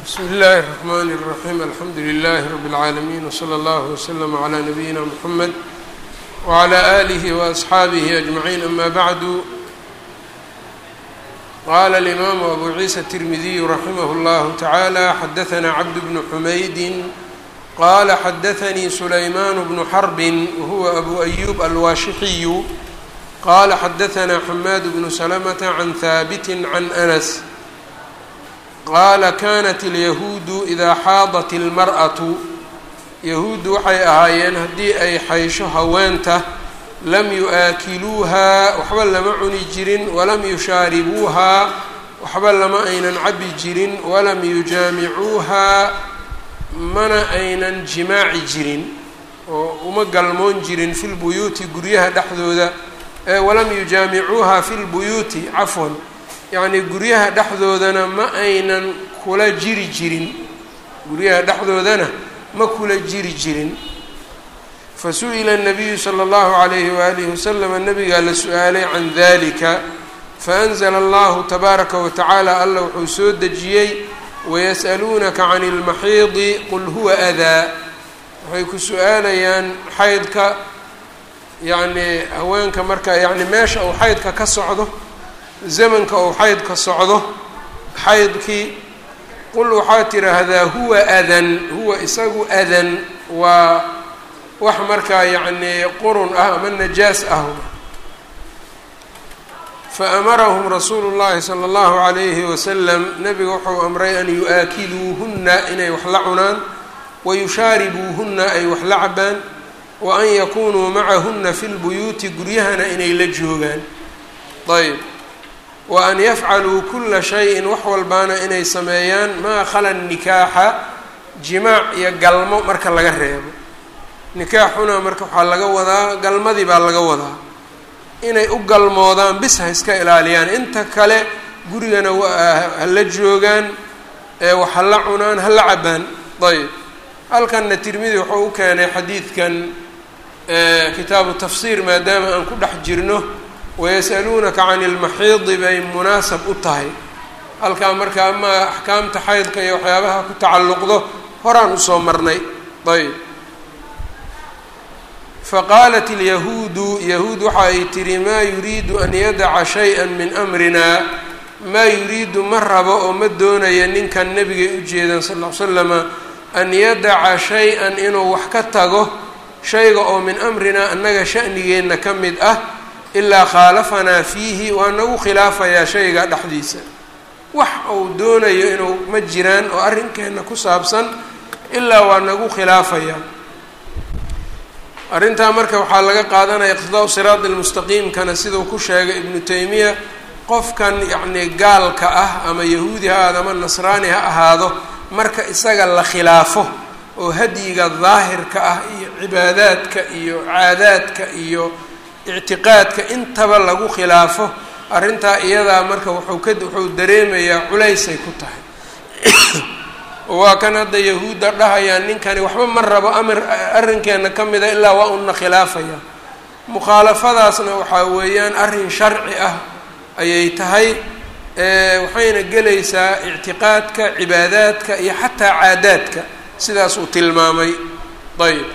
bsmi اllahi الرحmn الرaحيم alxamdu لlh رb العaalمين وslى اllه وslm عlى نabيina mحamed وعlى آlih وأصxaabih أجمعين ama bعd qala الإmam أbu عiisa التirmidiy raximh اllah taعalى xadaثna cbd بن xmayd qala xadaثnii سlayman بن xرb whuwa أbu أyub alwashixiy qala xadaثna xmad بن سلمة عn haabt عn أنس qaala kanat alyahuudu idaa xaadat ilmar'atu yahuuddu waxay ahaayeen haddii ay xaysho haweenta lam yu-aakiluuhaa waxba lama cuni jirin walam yushaaribuuhaa waxba lama aynan cabi jirin walam yujaamicuuhaa mana aynan jimaaci jirin oo uma galmoon jirin fi lbuyuuti guryaha dhexdooda walam yujaamicuuhaa fi lbuyuuti cafwan yacnii guryaha dhexdoodana ma aynan kula jiri jirin guryaha dhexdoodana ma kula jiri jirin fa su-ila الnabiyu slى اllahu عalayhi waalihi waslama nabigaa la su-aalay can dalika faأnzla allahu tabaaraka wa tacaala alla wuxuu soo dejiyey wayas'aluunaka can اlmaxiidi qul huwa adaa waxay ku su-aalayaan xaydka yacnii haweenka marka yani meesha uu xaydka ka socdo zamanka uu xaydka socdo xaydkii qul waxaa tiraahdaa huwa adan huwa isagu adan waa wax markaa yacnii qurun ah ama najaas ah fa amarahum rasuulu llahi sala allahu calayhi wasalam nabiga wuxuu amray an yu-aakiluuhunna inay wax la cunaan wa yushaaribuuhunna ay wax la cabaan wa an yakunuu macahunna fi lbuyuuti guryahana inay la joogaan ayb wa an yafcaluu kula shayin wax walbaana inay sameeyaan maa khala nikaaxa jimaac iyo galmo marka laga reebo nikaaxuna marka waxaa laga wadaa galmadii baa laga wadaa inay u galmoodaan bis ha iska ilaaliyaan inta kale gurigana ha la joogaan wax ha la cunaan ha la cabaan ayb halkanna tirmidi wuxuu u keenay xadiidkan kitaabu tafsiir maadaama aan ku dhex jirno wayas'aluunaka can ilmaxiidi bay munaasab u tahay halkaa marka amaa axkaamta xaydka iyo waxyaabaha ku tacalluqdo horaan usoo marnay ayb faqaalat ilyahuudu yahuud waxa ay tihi maa yuriidu an yadaca shay-an min amrinaa maa yuriidu ma rabo oo ma doonaya ninkan nebigay u jeedan sal ll ly slama an yadaca shay-an inuu wax ka tago shayga oo min amrinaa annaga sha'nigeenna ka mid ah ilaa khaalafanaa fiihi waa nagu khilaafayaa shayga dhexdiisa wax uu doonayo inuu ma jiraan oo arrinkeenna ku saabsan ilaa waa nagu khilaafayaa arrintaa marka waxaa laga qaadanaya iqtidaau siraadi lmustaqiimkana siduu ku sheegay ibnu taymiya qofkan yacnii gaalka ah ama yahuudi ha ahaado ama nasraani ha ahaado marka isaga la khilaafo oo hadyiga daahirka ah iyo cibaadaadka iyo caadaadka iyo ictiqaadka intaba lagu khilaafo arrintaa iyadaa marka wuxuu ka wuxuu dareemayaa culaysay ku tahay waa kan hadda yahuudda dhahayaan ninkani waxba ma rabo amir arrinkeenna ka mida ilaa waa una khilaafaya mukhaalafadaasna waxaa weeyaan arrin sharci ah ayay tahay waxayna gelaysaa ictiqaadka cibaadaadka iyo xataa caadaadka sidaas uu tilmaamay ayb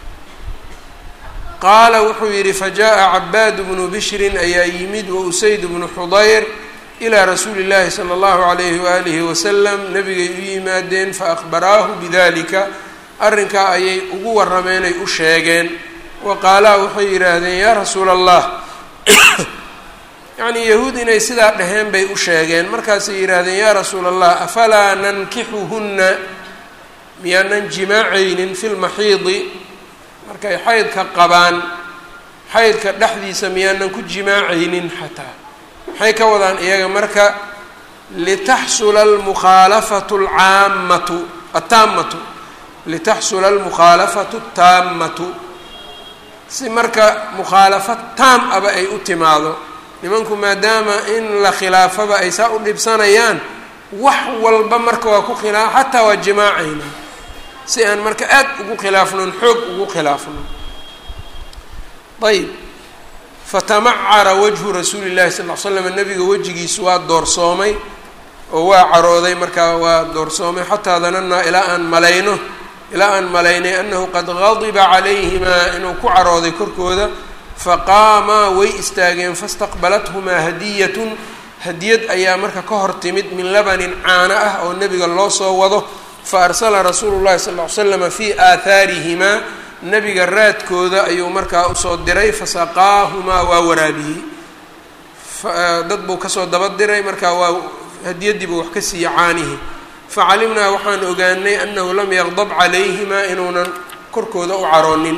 qaala wuxuu yidhi fajaءa cabaadu bnu bishrin ayaa yimid wa usayd bnu xudayr ilaa rasuuli llaahi salى اllahu عalayhi waalihi wasalam nabigay u yimaadeen faأkhbaraahu bidalika arrinkaa ayay ugu warrameenay u sheegeen wa qaalaa waxay yidhaahdeen yaa rasuula allah yacnii yahuud inay sidaa dhaheen bay u sheegeen markaasay yidhaahdeen yaa rasuula allah afalaa nankixuhunna miyaanan jimaacaynin fi lmaxiidi markay xaydka qabaan xaydka dhexdiisa miyaanan ku jimaacaynin xataa maxay ka wadaan iyaga marka litaxsula almukhaalafatu alcaammatu attaammatu litaxsula almukhaalafatu attaammatu si marka mukhaalafad taam aba ay u timaado nimanku maadaama in la khilaafaba ay saa u dhibsanayaan wax walba marka waa ku khilaa xataa waa jimaacayna si aan marka aad ugu khilaafnon xoog ugu khilaafno ayb fatamacara wajhu rasuuli llahi sal l slam nabiga wejigiisu waa doorsoomay oo waa carooday markaa waa doorsoomay xataa danannaa ilaa aan malayno ilaa aan malaynay annahu qad gadiba calayhimaa inuu ku carooday korkooda faqaamaa way istaageen fastaqbalathumaa hadiyatun hadiyad ayaa marka ka hor timid min labanin caano ah oo nebiga loo soo wado fa arsala rasuulu llahi sal ll ly slama fii aahaarihimaa nebiga raadkooda ayuu markaa usoo diray fasaqaahumaa waa waraabiyey dad buu kasoo daba diray markaa waa hadiyadiibuu wax ka siiyey caanihi facalimnaa waxaan ogaanay annahu lam yaqdab calayhimaa inuunan korkooda u caroonin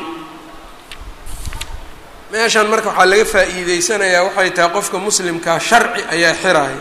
meeshan marka waxaa laga faa'iideysanayaa waxay tahay qofka muslimkaa sharci ayaa xiraaya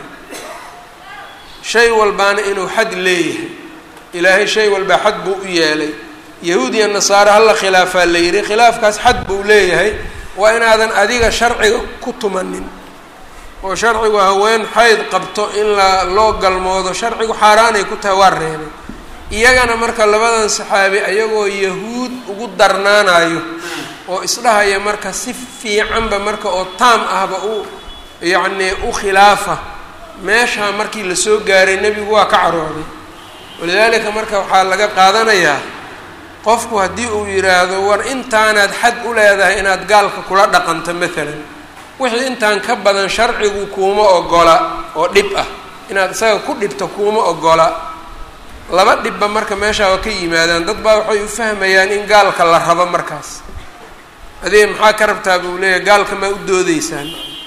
shay walbaana inuu xad leeyahay ilaahay shay walbaa xad buu u yeelay yahuud iyo nasaare hala khilaafaa la yidhi khilaafkaas xad buu leeyahay waa inaadan adiga sharciga ku tumanin oo sharcigu haween xayd qabto in la loo galmoodo sharcigu xaaraanay ku tahay waa reebay iyagana marka labadan saxaabi ayagoo yahuud ugu darnaanayo oo isdhahaya marka si fiicanba marka oo taam ahba u yacnii u khilaafa meeshaa markii lasoo gaaray nebigu waa ka carooday walidaalika marka waxaa laga qaadanayaa qofku haddii uu yidhaahdo war intaanaad xad u leedahay inaad gaalka kula dhaqanto maalan wixii intaan ka badan sharcigu kuuma ogola oo dhib ah inaad isaga ku dhibto kuuma ogola laba dhibba marka meeshaa waa ka yimaadaan dad baa waxay u fahmayaan in gaalka la rabo markaas adiga maxaa ka rabtaa buu leeyahay gaalka maa u doodeysaan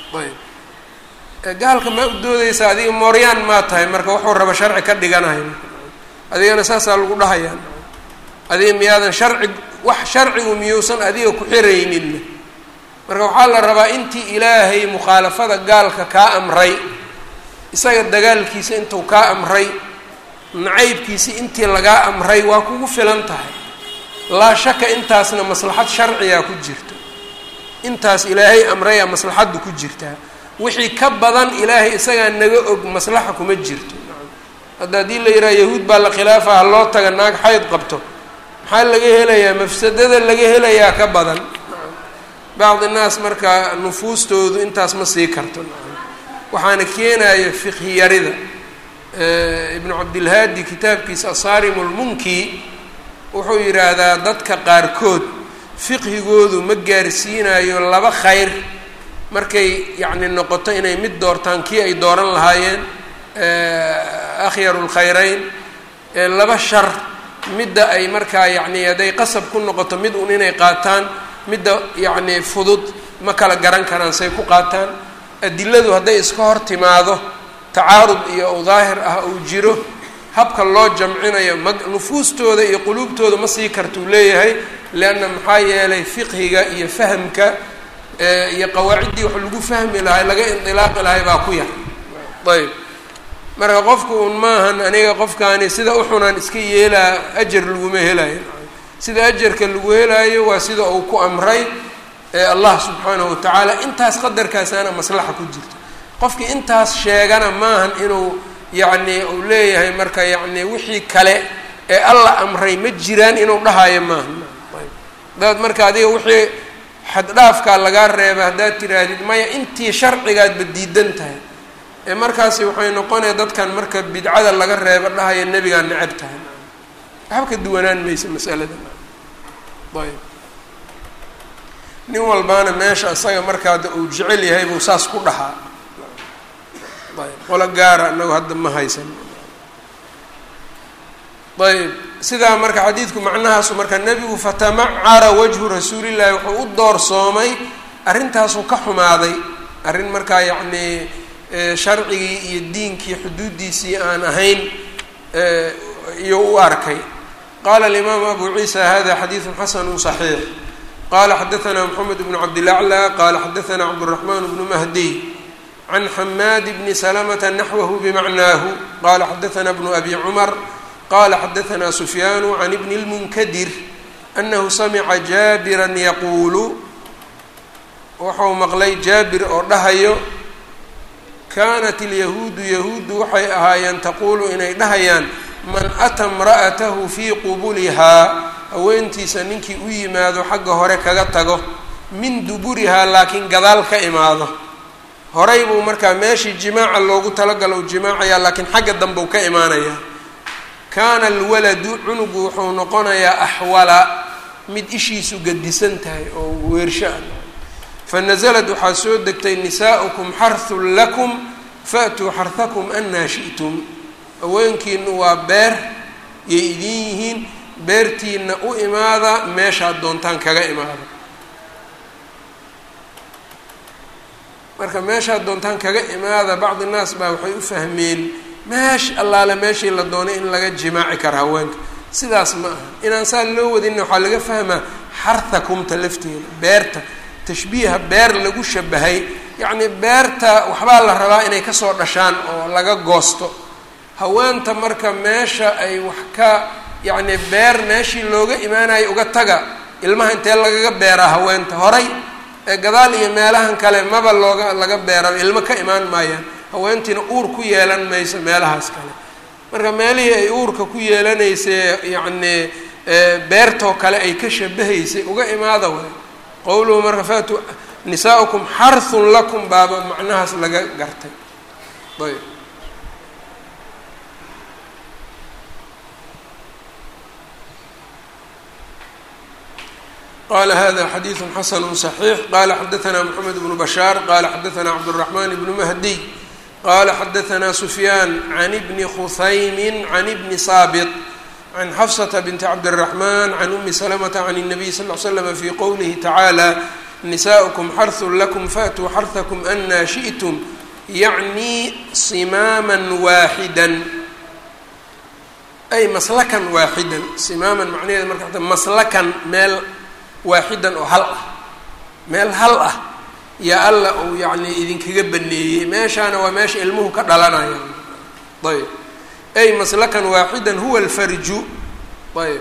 ayb gaalka maa u doodeysaa adiga mooryaan maa tahay marka wuxuu raba sharci ka dhiganayo adigana saasaa lagu dhahayaa adiga miyaadan sharci wax sharcigu miyuusan adiga ku xirayninna marka waxaa la rabaa intii ilaahay mukhaalafada gaalka kaa amray isaga dagaalkiisa intuu kaa amray nacaybkiisi intii lagaa amray waa kugu filan tahay laa shaka intaasna maslaxad sharcigaa ku jirto intaas ilaahay amrayaa maslaxaddu ku jirtaa wixii ka badan ilaahay isagaa naga og maslaxa kuma jirto hadda haddii la yidhaha yahuud baa la khilaafa ha loo taga naag xayd qabto maxaa laga helayaa mafsadada laga helayaa ka badan bacdi naas marka nufuustoodu intaas ma sii karto waxaana keenaya fiqhi yarida ibnu cabdilhaadi kitaabkiisa asaarim lmunki wuxuu yidhaahdaa dadka qaarkood fiqhigoodu ma gaarsiinayo laba khayr markay yacni noqoto inay mid doortaan kii ay dooran lahaayeen akhyaru lkhayreyn laba shar midda ay markaa yacni hadday qasab ku noqoto mid un inay qaataan midda yacni fudud ma kala garan karaan say ku qaataan adiladu hadday iska hor timaado tacaarud iyo u daahir ah uu jiro habka loo jamcinayo ma nufuustooda iyo quluubtooda ma sii kartuu leeyahay leanna maxaa yeelay fiqhiga iyo fahamka iyo qawaaciddii wax lagu fahmi lahay laga indilaaqi lahay baa ku yar ayb marka qofku un maahan aniga qofkaani sida uxunaan iska yeelaa ajar laguma helayo sida ajarka lagu helaayo waa sida uu ku amray allah subxaanahu watacaala intaas qadarkaasaana maslaxa ku jirto qofkii intaas sheegana maahan inuu yacni uu leeyahay marka yacni wixii kale ee alla amray ma jiraan inuu dhahayo maahan hadaad marka adiga wixii xaddhaafkaa lagaa reeba haddaad tiraahdid maya intii sharcigaadba diidan tahay ee markaasi waxay noqonaya dadkan marka bidcada laga reebo dhahaya nebigaa necab tahay waxba ka duwanaan maysa masalada ayb nin walbaana meesha isaga markaada uu jecel yahay buu saas ku dhahaa ayb qolo gaara inagu hadda ma haysan ayb sidaa marka xadiidku macnahaasu marka nebigu fatamacara wajhu rasuulillahi wuxuu u doorsoomay arrintaasuu ka xumaaday arrin markaa yacnii sharcigii iyo diinkii xuduuddiisii aan ahayn iyo u arkay qala alimaamu abu ciisa hada xadiidu xasanu صaxiix qala xadaثna mxamed bn cabdilaclى qala xadaثna cabdالرaحman bnu mahdiy can xamaad bni slmta naxwahu bmacnaahu qala xadaثna bnu abi cmar qala xadaثna sufyaan can bni اlmunkadir anahu samca jaabira yaquulu wuxuu maqlay jaabir oo dhahayo kanat اlyahuudu yahuudu waxay ahaayeen taquulu inay dhahayaan man ata imra'atahu fii qubulihaa haweentiisa ninkii u yimaado xagga hore kaga tago min duburihaa laakiin gadaal ka imaado horay buu markaa meeshii jimaaca loogu talagalo u jimaacayaa laakiin xagga dambe u ka imaanayaa kaana alwaladu cunugu wuxuu noqonayaa axwala mid ishiisu gadisan tahay oo weersho ah fa nasalad waxaa soo degtay nisaa'ukum xarhun lakum faatuu xarhakum anaa shi'tum haweenkiinu waa beer yay idin yihiin beertiina u imaada meeshaad doontaan kaga imaada marka meeshaad doontaan kaga imaada bacdi naas baa waxay u fahmeen meesh allaale meeshii la doonay in laga jimaaci kara haweenka sidaas ma aha inaan saa loo wadinna waxaa laga fahmaa xarhakumta lafteeda beerta tashbiiha beer lagu shabahay yacnii beerta waxbaa la rabaa inay kasoo dhashaan oo laga goosto haweenta marka meesha ay wax ka yacni beer meeshii looga imaanayo uga taga ilmaha intee lagaga beeraa haweenta horay ee gadaal iyo meelahan kale maba looga laga beeraba ilmo ka imaan maayaan haweentiina uur ku yeelan mayso meelahaas kale marka meelihii ay uurka ku yeelanaysay yacnii beertoo kale ay ka shabahaysay uga imaada way qowluhu marka faatu nisaa'ukum xarhun lakum baaba macnahaas laga gartay ayb qala hada xadiidu xasanu صaxiix qala xadaثna mxamed bnu bashaar qala xadaثna cabdالرaحman bnu mahdiy qala xadaثna sufyaan can bni khusaymi can bni saabط can xafsةa binti cabdالرaحman can umi slmةa can الnabiy sal ly slm fi qowlihi tacaalى nisaؤkm xarثu lakm faatuu xarثakm ana shiئtm yacni simaama waaxida ay maslakan waaxidan simaaman macnaheeda marka maslakan meel waaxidan oo hal ah meel hal ah yaa alla uu yacni idinkaga baneeyey meeshaana waa meesha ilmuhu ka dhalanayaan ayb ay maslakan waaxidan huwa alfarju ayb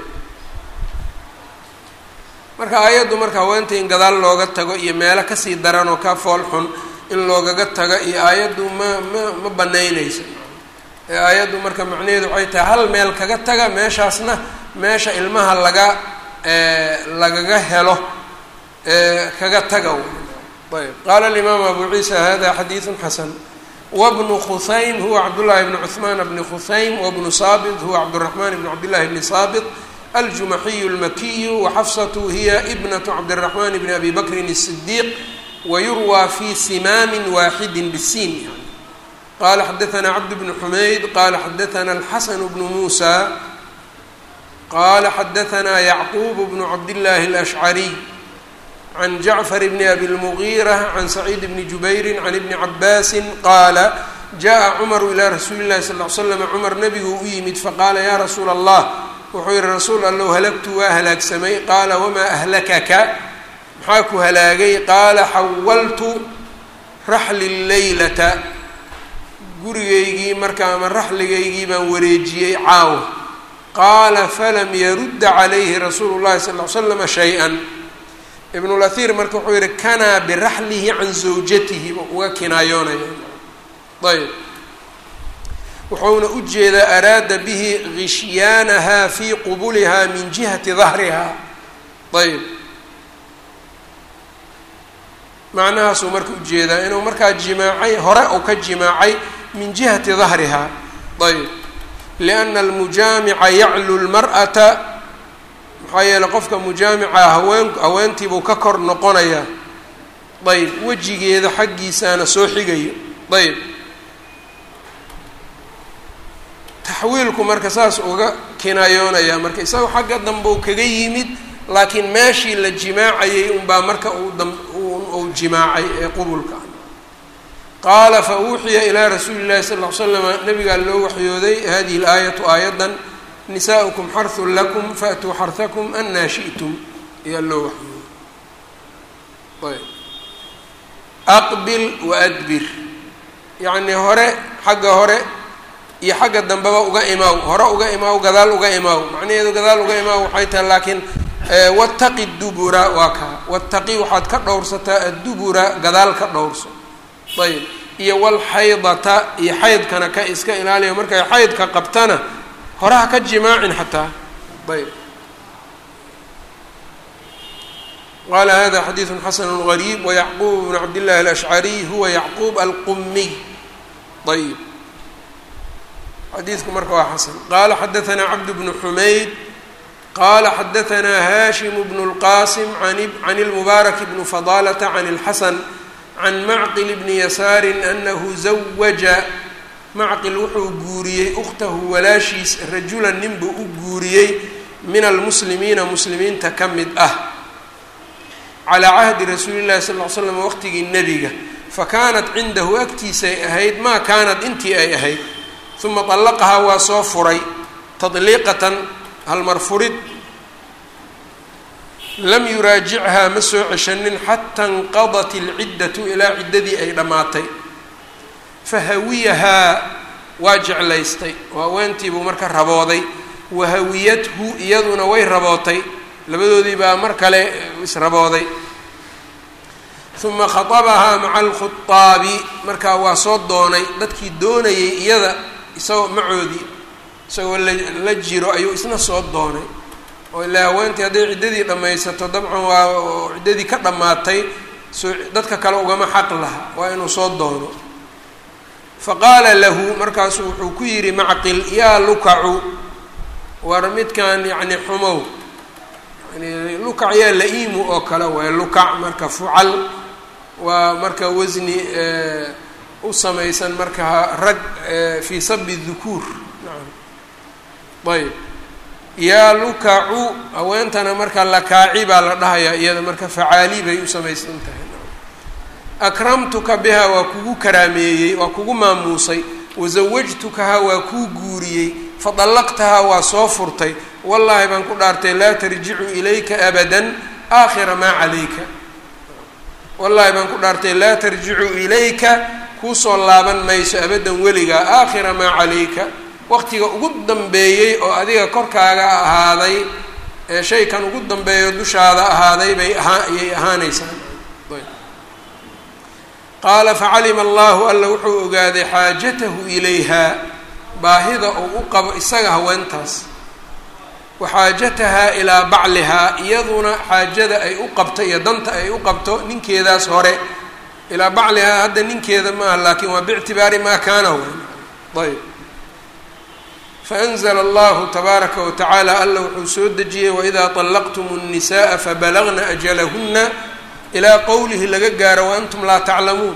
marka aayaddu marka haweenta in gadaal looga tago iyo meelo kasii daran oo ka fool xun in loogaga tago iyo aayaddu ma ma ma banaynayso ee aayaddu marka macnaheedu waxay tahay hal meel kaga taga meeshaasna meesha ilmaha laga lagaga helo kaga taga ayb qaala alimaamu abu ciisa hada xadiidu xasan wabnu khusaym huwa cabdullahi bni cuثmaan bni khusaym wabnu saabit huwa cabdالraxman bni cabdillahi bni saabit aljumaxiyu اlmakiyu waxafsatu hiya ibnatu cabdالraxman bni abi bakrin الصidiiq wayurwى fi simaami waaxidi bisiin qala xadaثna cabd bn xumayd qala xadaثna alxasan bnu musa qala xadaثna yacquub bnu cabdillaahi اlأshcariy can jacfar bni abi اlmugiira can saciid bni jubayri can ibni cabaasi qaala jaءa cumaru ilaa rasuuli اllahi sal ly slam cumar nabigu u yimid faqaala ya rasuula allah wuxuu yihi rasuul allow halagtu waa halaagsamay qaala wamaa ahlakaka maxaa ku halaagay qaala xawaltu raxli leylata gurigaygii marka ama raxligaygii baan wareejiyey caawa qaala falam yarudda calayhi rasuulu llahi sal ly slama shay-an ibnulahir marka wuxuu yihi kanaa biraxlihi can zawjatihi uga kinaayoonaya ayb wuxuuna u jeedaa araada bihi gishyaanaha fii qubuliha min jihati dahriha ayb macnahaasuu marka ujeedaa inuu markaa jimaacay hore uu ka jimaacay min jihati dahriha ayb lianna almujaamica yaclu lmar'ata maxaa yeeley qofka mujaamica haween haweentiibuu ka kor noqonayaa ayb wejigeeda xaggiisaana soo xigayo ayb taxwiilku marka saas uga kinaayoonaya marka isagoo xagga dambe uu kaga yimid laakiin meeshii la jimaacayay unbaa marka uu dam uu jimaacay ee qubulka qaala fa uuxiya ilaa rasuuli llahi sal ll ly slama nabigaa loo waxyooday hadihi laayatu aayadan nisaa'ukum xarhun lakum faatuu xarhakum anaa shi'tum ayaa loo waxyooday ayb aqbil wa adbir yacnii hore xagga hore iyo xagga dambeba uga imaaw hore uga imaaw gadaal uga imaaw macnaheedu gadaal uga imaaw waxay tahay laakiin wataqi dubura waa kaa wataqi waxaad ka dhowrsataa addubura gadaal ka dhowrso ayb iyo walxaydata iyo xaydkana ka iska ilaaliya markay xaydka qabtana horeha ka jimaacin xataa ayb qala hada xadiidu xasanu gariib wayacquub bnu cabdillahi alashcariy huwa yacquub alqumiy ayb xadiidku marka waa xasan qala xadaanaa cabd bnu xumayd qala xadaanaa hashim bnu اlqasim can اlmubaarak bni fadalata can اlxasan can macqil bni yasaari anahu zawaja macqil wuxuu guuriyey ukhtahu walaashiis rajulan ninbuu u guuriyey min almuslimiina muslimiinta ka mid ah calaa cahdi rasuuli llahi sal ll ly slam waqtigii nebiga fa kaanat cindahu agtiisay ahayd maa kaanat intii ay ahayd uma طallaqahaa waa soo furay tadliiqatan halmar furid lam yuraajichaa ma soo ceshanin xata inqadat ilciddatu ilaa ciddadii ay dhammaatay fahawiyahaa waa jeclaystay oo haweentiibuu marka rabooday wahawiyathu iyaduna way rabootay labadoodii baa mar kale israbooday uma khatabahaa maca alkhutaabi markaa waa soo doonay dadkii doonayay iyada isagoo macoodii isagoo la jiro ayuu isna soo doonay oo ilaa haweentii hadday ciddadii dhammaysato dabcan waa ciddadii ka dhammaatay soo dadka kale ugama xaq laha waa inuu soo doono faqaala lahu markaasuu wuxuu ku yidhi macqil yaa lukacu war midkan yacni xumow yani lukac yaa la-iimu oo kale waay lukac marka fucal waa marka wasni u samaysan marka rag fii sabi dukuur nacam ayb yaa lukacu haweentana marka lakaaci baa la dhahayaa iyada marka facaali bay u samaysan tahay akramtuka biha waa kugu karaameeyey waa kugu maamuusay wasawajtukaha waa kuu guuriyey fadallaqtahaa waa soo furtay wallaahi baan ku dhaartay laa tarjicu ilayka abadan aakhira maa calayka wallaahi baan ku dhaartay laa tarjicu ilayka kuusoo laaban mayso abadan weligaa aakhira maa calayka waqtiga ugu dambeeyey oo adiga korkaaga ahaaday ee shaykan ugu dambeeyo dushaada ahaaday bay ahaa ayay ahaanaysaa qaala facalima allahu alla wuxuu ogaaday xaajatahu ilayha baahida uu u qabo isaga haweentaas wa xaajatahaa ilaa baclihaa iyaduna xaajada ay u qabto iyo danta ay u qabto ninkeedaas hore ilaa baclihaa hadda ninkeeda maaha laakiin waa biictibaari maa kaana wen ayb faanzla allahu tabaaraka wa tacaala alla wuxuu soo dejiyey waidaa طallaqtum الnisaءa fabalagna ajalahuna ilaa qowlihi laga gaaro waantum laa taclamuun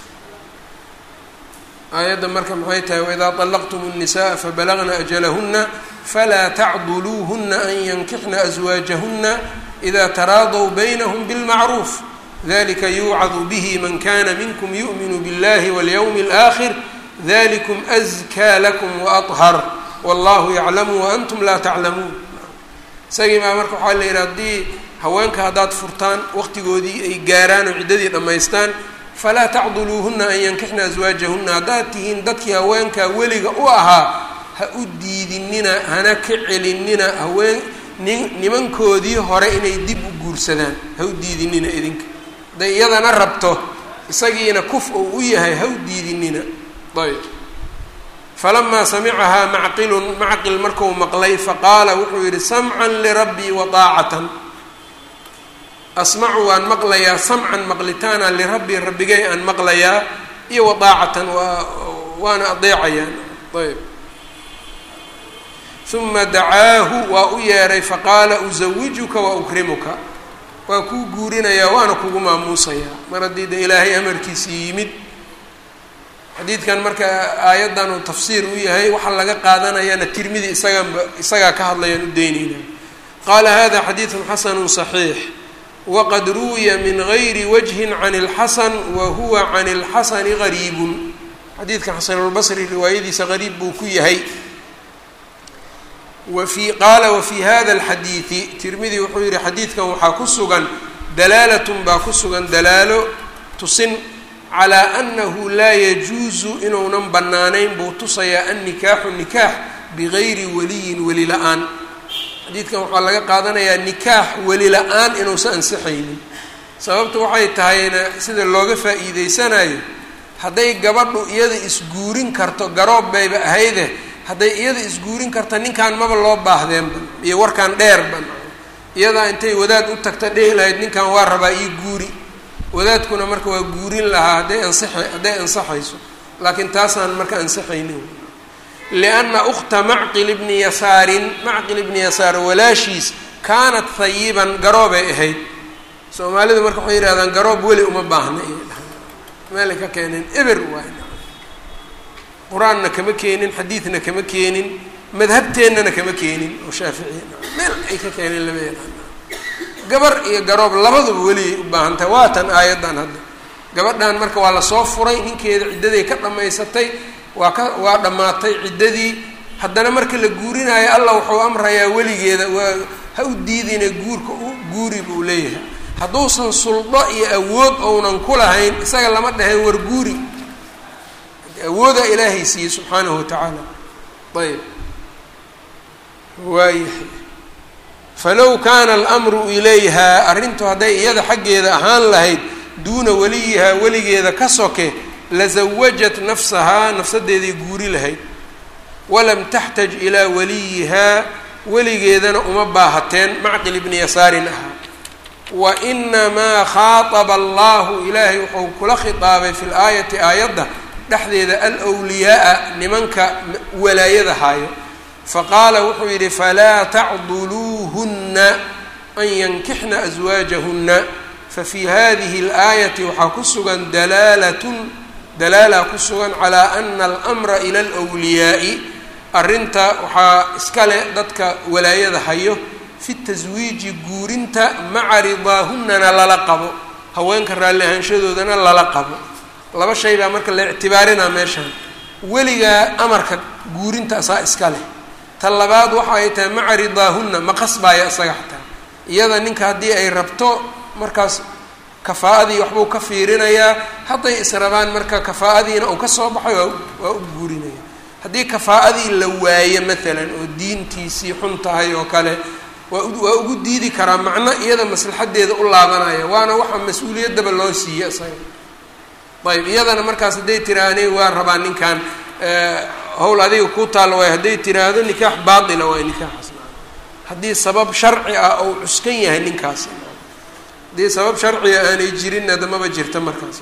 aayadda marka maxay tahay waidaa طallaqtum الnisaءa fabalagna ajalahuna falaa tacduluuhuna an yankixna aswaajahuna ida taraadaw baynhm bاlmacruuf dalika yuucadu bihi man kana minkm yu'minu biاllahi walyowmi اlآakhir dalikum أzkaa lakum waأطhar wallahu yaclamu waantum laa taclamuun isagii baa marka waxaa la yidhi haddii haweenka haddaad furtaan waqtigoodii ay gaaraan oo ciddadii dhammaystaan falaa tacduluuhuna an yankixna aswaajahuna haddaad tihiin dadkii haweenkaa weliga u ahaa ha u diidinina hana ka celinina haween nin nimankoodii hore inay dib u guursadaan ha u diidinina idinka hadday iyadana rabto isagiina kuf ou u yahay ha u diidinina ayb falamaa samicahaa macqilun macqil marku maqlay faqaala wuxuu yidhi samcan lirabbii wa daacatan asmacu waan maqlayaa samcan maqlitaana lirabbii rabbigay aan maqlayaa iyo wa daacatan waa waana adeecayaan ayb uma dacaahu waa u yeeray faqaala usawijuka wa ukrimuka waa kuu guurinayaa waana kugu maamuusayaa mar haddii de ilaahay amarkiisii yimid xadiidkan marka aayaddan uu tafsiir u yahay waxaa laga qaadanayana tirmidi isaganba isagaa ka hadlayaan u daynayna qaala hada xadiidun xasanu صaxiix waqad ruwiya min gayri wajhin can اlxasan wa huwa can اlxasani gariibun xadiidka xasanulbasri riwaayadiisa gariib buu ku yahay wafi qaala wafii hada اlxadiidi tirmidi wuxuu yihi xadiidkan waxaa ku sugan dalaalatun baa ku sugan dalaalo tusin calaa annahu laa yajuusu inuunan bannaanayn buu tusayaa annikaaxu nikaax bigayri waliyin weli la-aan xadiidkan waxaa laga qaadanayaa nikaax weli la-aan inuusan ansixaynin sababtu waxay tahayna sida looga faa'iideysanayo hadday gabadhu iyada isguurin karto garoob bayba ahayde hadday iyada isguurin karta ninkan maba loo baahdeenba iyo warkan dheerba iyadaa intay wadaad u tagta dhihi lahayd ninkan waa rabaa ii guuri wadaadkuna marka waa guurin lahaa hadday ansax hadday ansaxayso laakiin taasaan marka ansaxaynin lianna ukhta macqil ibni yasaarin macqil ibni yasaar walaashiis kaanat hayiban garoobay ahayd soomaalidu marka waxay yihahdaan garoob weli uma baahna iyay dhahaan meelay ka keeneen eber waay qur-aanna kama keenin xadiidna kama keenin madhabteennana kama keenin oo shaaficiya meel ay ka keeneen lama yaqaana gabar iyo garoob labaduba weliyay u baahan tahay waa tan aayaddan hadda gabadhan marka waa lasoo furay ninkeeda ciddaday ka dhammaysatay waa ka waa dhammaatay ciddadii haddana marka la guurinaayo allah wuxuu amrayaa weligeeda waa ha u diidina guurka u guuri buu leeyahay hadduusan suldo iyo awood ounan ku lahayn isaga lama dhaheen war guuri awooda ilaahay siiyey subxaanahu watacaala ayb waayahay falow kaana alamru ilayha arrintu hadday iyada xaggeeda ahaan lahayd duuna weliyihaa weligeeda ka soke lazawajat nafsahaa nafsadeeday guuri lahayd walam taxtaj ilaa waliyihaa weligeedana uma baahateen macqil ibni yasaarin ahaa wa inamaa khaaطaba allahu ilaahay wuxuu kula khitaabay fi laayati aayadda dhexdeeda alwliyaaa nimanka walaayada haayo faqaala wuxuu yidhi falaa tacduluuhunna an yankixna aswaajahunna fafii hadihi اlaayati waxaa ku sugan dalaalatun dalaala ku sugan calaa ana almra ila alwliyaa'i arrinta waxaa iska leh dadka walaayada hayo fi taswiiji guurinta maca ridaahunnana lala qabo haweenka raalli ahaanshadoodana lala qabo laba shay baa marka la ictibaarinaa meeshaan weligaa amarka guurinta asaa iska leh ta labaad waxa ay tahay maca ridaahunna ma qasbaaya isaga xataa iyada ninka haddii ay rabto markaas kafaa'adii waxbuu ka fiirinayaa hadday israbaan marka kafaa'adiina uu ka soo baxay waa waa u guurinaya haddii kafaa'adii la waayo maalan oo diintiisii xun tahay oo kale waa waa ugu diidi karaa macno iyada maslaxadeeda u laabanaya waana waxa mas-uuliyaddaba loo siiye isaga ayb iyadana markaas hadday tiraahne waa rabaa ninkan hawl adiga ku taalla waay hadday tiraahdo nikaax baatila waay nikaaxaas haddii sabab sharci ah ou cuskan yahay ninkaas haddii sabab sharciga aanay jirin adamaba jirta markaas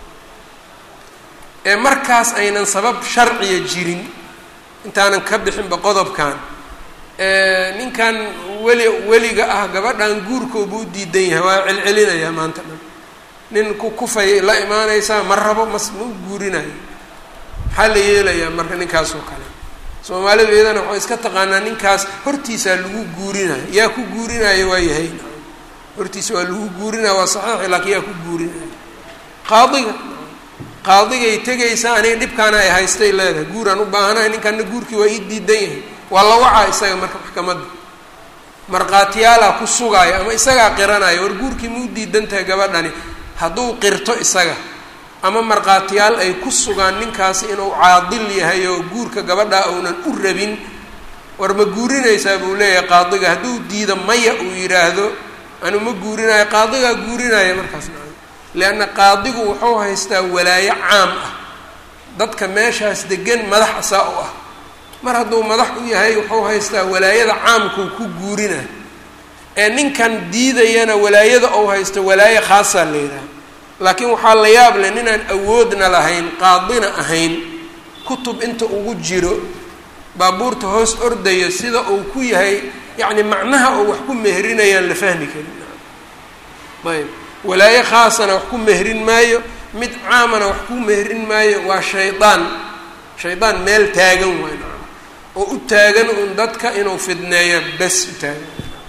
ee markaas aynan sabab sharciya jirin intaanan ka bixinba qodobkan ninkan weli weliga ah gabadhan guurkooba u diidan yahay waa celcelinayaa maanta dhan nin ku kufay la imaanaysaa ma rabo mas ma u guurinayo maxaa la yeelayaa marka ninkaas oo kale soomaalidu iyadana waxay iska taqaanaa ninkaas hortiisaa lagu guurinayo yaa ku guurinayo waa yahay hortiisa waa lagu guurinaya waa saxiix laakiin yaa ku guurinaya qaadiga qaadigay tegaysaa aniga dhibkaana ay haystay leedahay guuraan u baahanahay ninkanna guurkii waa ii diidan yahay waa la wacaa isaga marka maxkamadda markhaatiyaalaa ku sugaaya ama isagaa qiranaya war guurkii ma u diidan tahay gabadhani hadduu qirto isaga ama markhaatiyaal ay ku sugaan ninkaasi inuu caadil yahay oo guurka gabadhaa uunan u rabin war ma guurinaysaa buu leeyahay qaadiga hadduu diido maya uu yidhaahdo anu ma guurinayo qaadigaa guurinaya markaas leanna qaadigu wuxuu haystaa walaayo caam ah dadka meeshaas degan madax asaa u ah mar hadduu madax u yahay wuxuu haystaa walaayada caamkuu ku guurinayo ee ninkan diidayana walaayada ou haysto walaayo khaasaa la yidhaha laakiin waxaa la yaab leh ninaan awoodna lahayn qaadina ahayn kutub inta ugu jiro baabuurta hoos ordayo sida uu ku yahay yacni macnaha oo wax ku meherinayaan la fahmi karin ayb walaayo khaasana wax ku mehrin maayo mid caamana wax ku mehrin maayo waa shaydaan shaydaan meel taagan waay oo u taagan un dadka inuu fidneeyo bes u taagan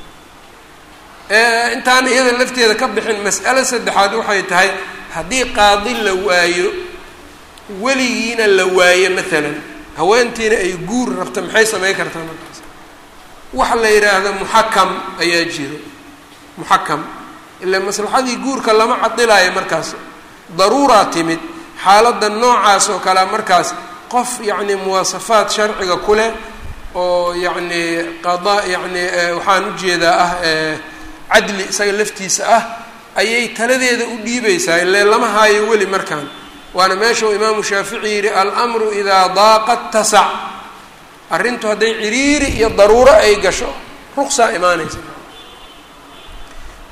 intaan iyada lafteeda ka bixin mas'alo saddexaad waxay tahay haddii qaadi la waayo weligiina la waayo maalan haweentiina ay guur rabta maxay samayn kartaa markaas waxa la yidhaahda muxakam ayaa jiro muxakam ila maslaxadii guurka lama cadilaayo markaas daruuraa timid xaaladda noocaas oo kalea markaas qof yacni muwaasafaad sharciga ku leh oo yacni qada yacni waxaan ujeedaa ah cadli isaga laftiisa ah ayay taladeeda u dhiibaysaa ile lama haayo weli markaan waana meesha uu imaamu shaafici yidhi almru idaa daaqat tasac arrintu hadday ciriiri iyo daruuro ay gasho ruqsaa imaanaysa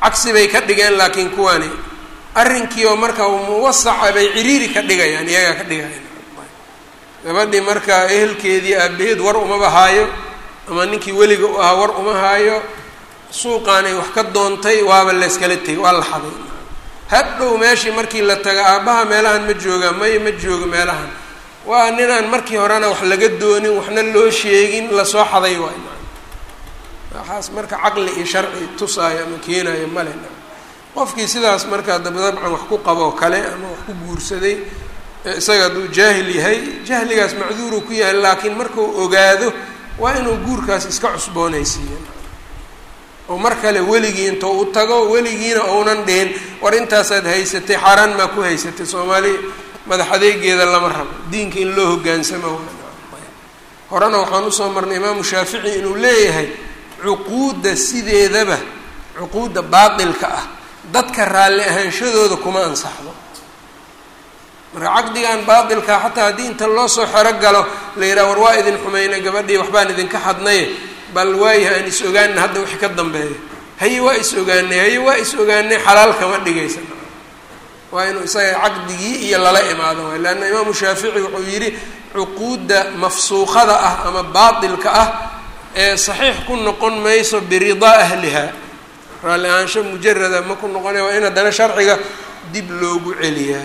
cagsi bay ka dhigeen laakiin kuwani arrinkii oo marka muwasaca bay ciriiri ka dhigayaan iyagaa ka dhigayaan gabadhii marka ehelkeedii aabaheed war umaba haayo ama ninkii weliga u ahaa war uma haayo suuqaanay wax ka doontay waaba layskala tegay waa la xaday hadhow meeshii markii la taga aabbaha meelahan ma joogaa maya ma joogo meelahan waa ninaan markii horena wax laga doonin waxna loo sheegin lasoo xaday waay waxaas marka caqli iyo sharci tusaayo ama keenayo male qofkii sidaas markaa dabdabcan wax ku qaboo kale ama wax ku guursaday isaga hadduu jaahil yahay jahligaas macduuruu ku yahay laakiin markuu ogaado waa inuu guurkaas iska cusboonaysiiyo oo mar kale weligii intuu u tago weligiina ounan dhihin war intaasaad haysatay xaaraan maa ku haysatay soomaali madax adeegeeda lama rabo diinka in loo hogaansamo horena waxaan usoo marnay imaamu shaafici inuu leeyahay cuquudda sideedaba cuquudda baatilka ah dadka raalli ahaanshadooda kuma ansaxdo marka caqdigan baatilka xataa haddii inta loo soo xero galo la yidhaha war waa idin xumayna gabadhii waxbaan idinka xadnaye bal waayaha aan is ogaana hadda wixii ka dambeeya haye waa is ogaanay haye waa is ogaanay xalaal kama dhigaysa waa inuu isaga caqdigii iyo lala imaado waay leanna imaamu shaafici wuxuu yidhi cuquudda mafsuuqada ah ama baatilka ah ee saxiix ku noqon mayso biridaa ahliha raalli ahaansho mujarada ma ku noqonaya waa in haddana sharciga dib loogu celiyaa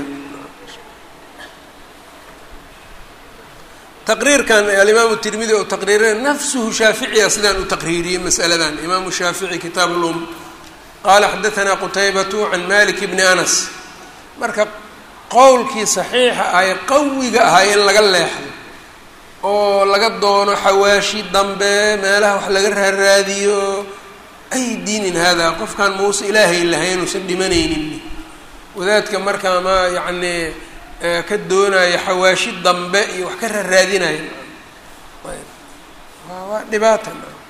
taqriirkan alimaamu tirmidi oo taqriirina nafsuhu shaaficiya sidaan u taqriiriyey masaladan imaamu shaafici kitaab lum qaala xadatanaa qutaybatu can malik bni anas marka qowlkii saxiixa ahay qawiga ahay in laga leexdo oo laga doono xawaashi dambe meelaha wax laga raaraadiyo ay diinin hada qofkan muuse ilaahay lahayn uusan dhimanaynin wadaadka markaa ma yacni ka doonaya xawaashi dambe iyo wax ka raaraadinaya waa dhibaata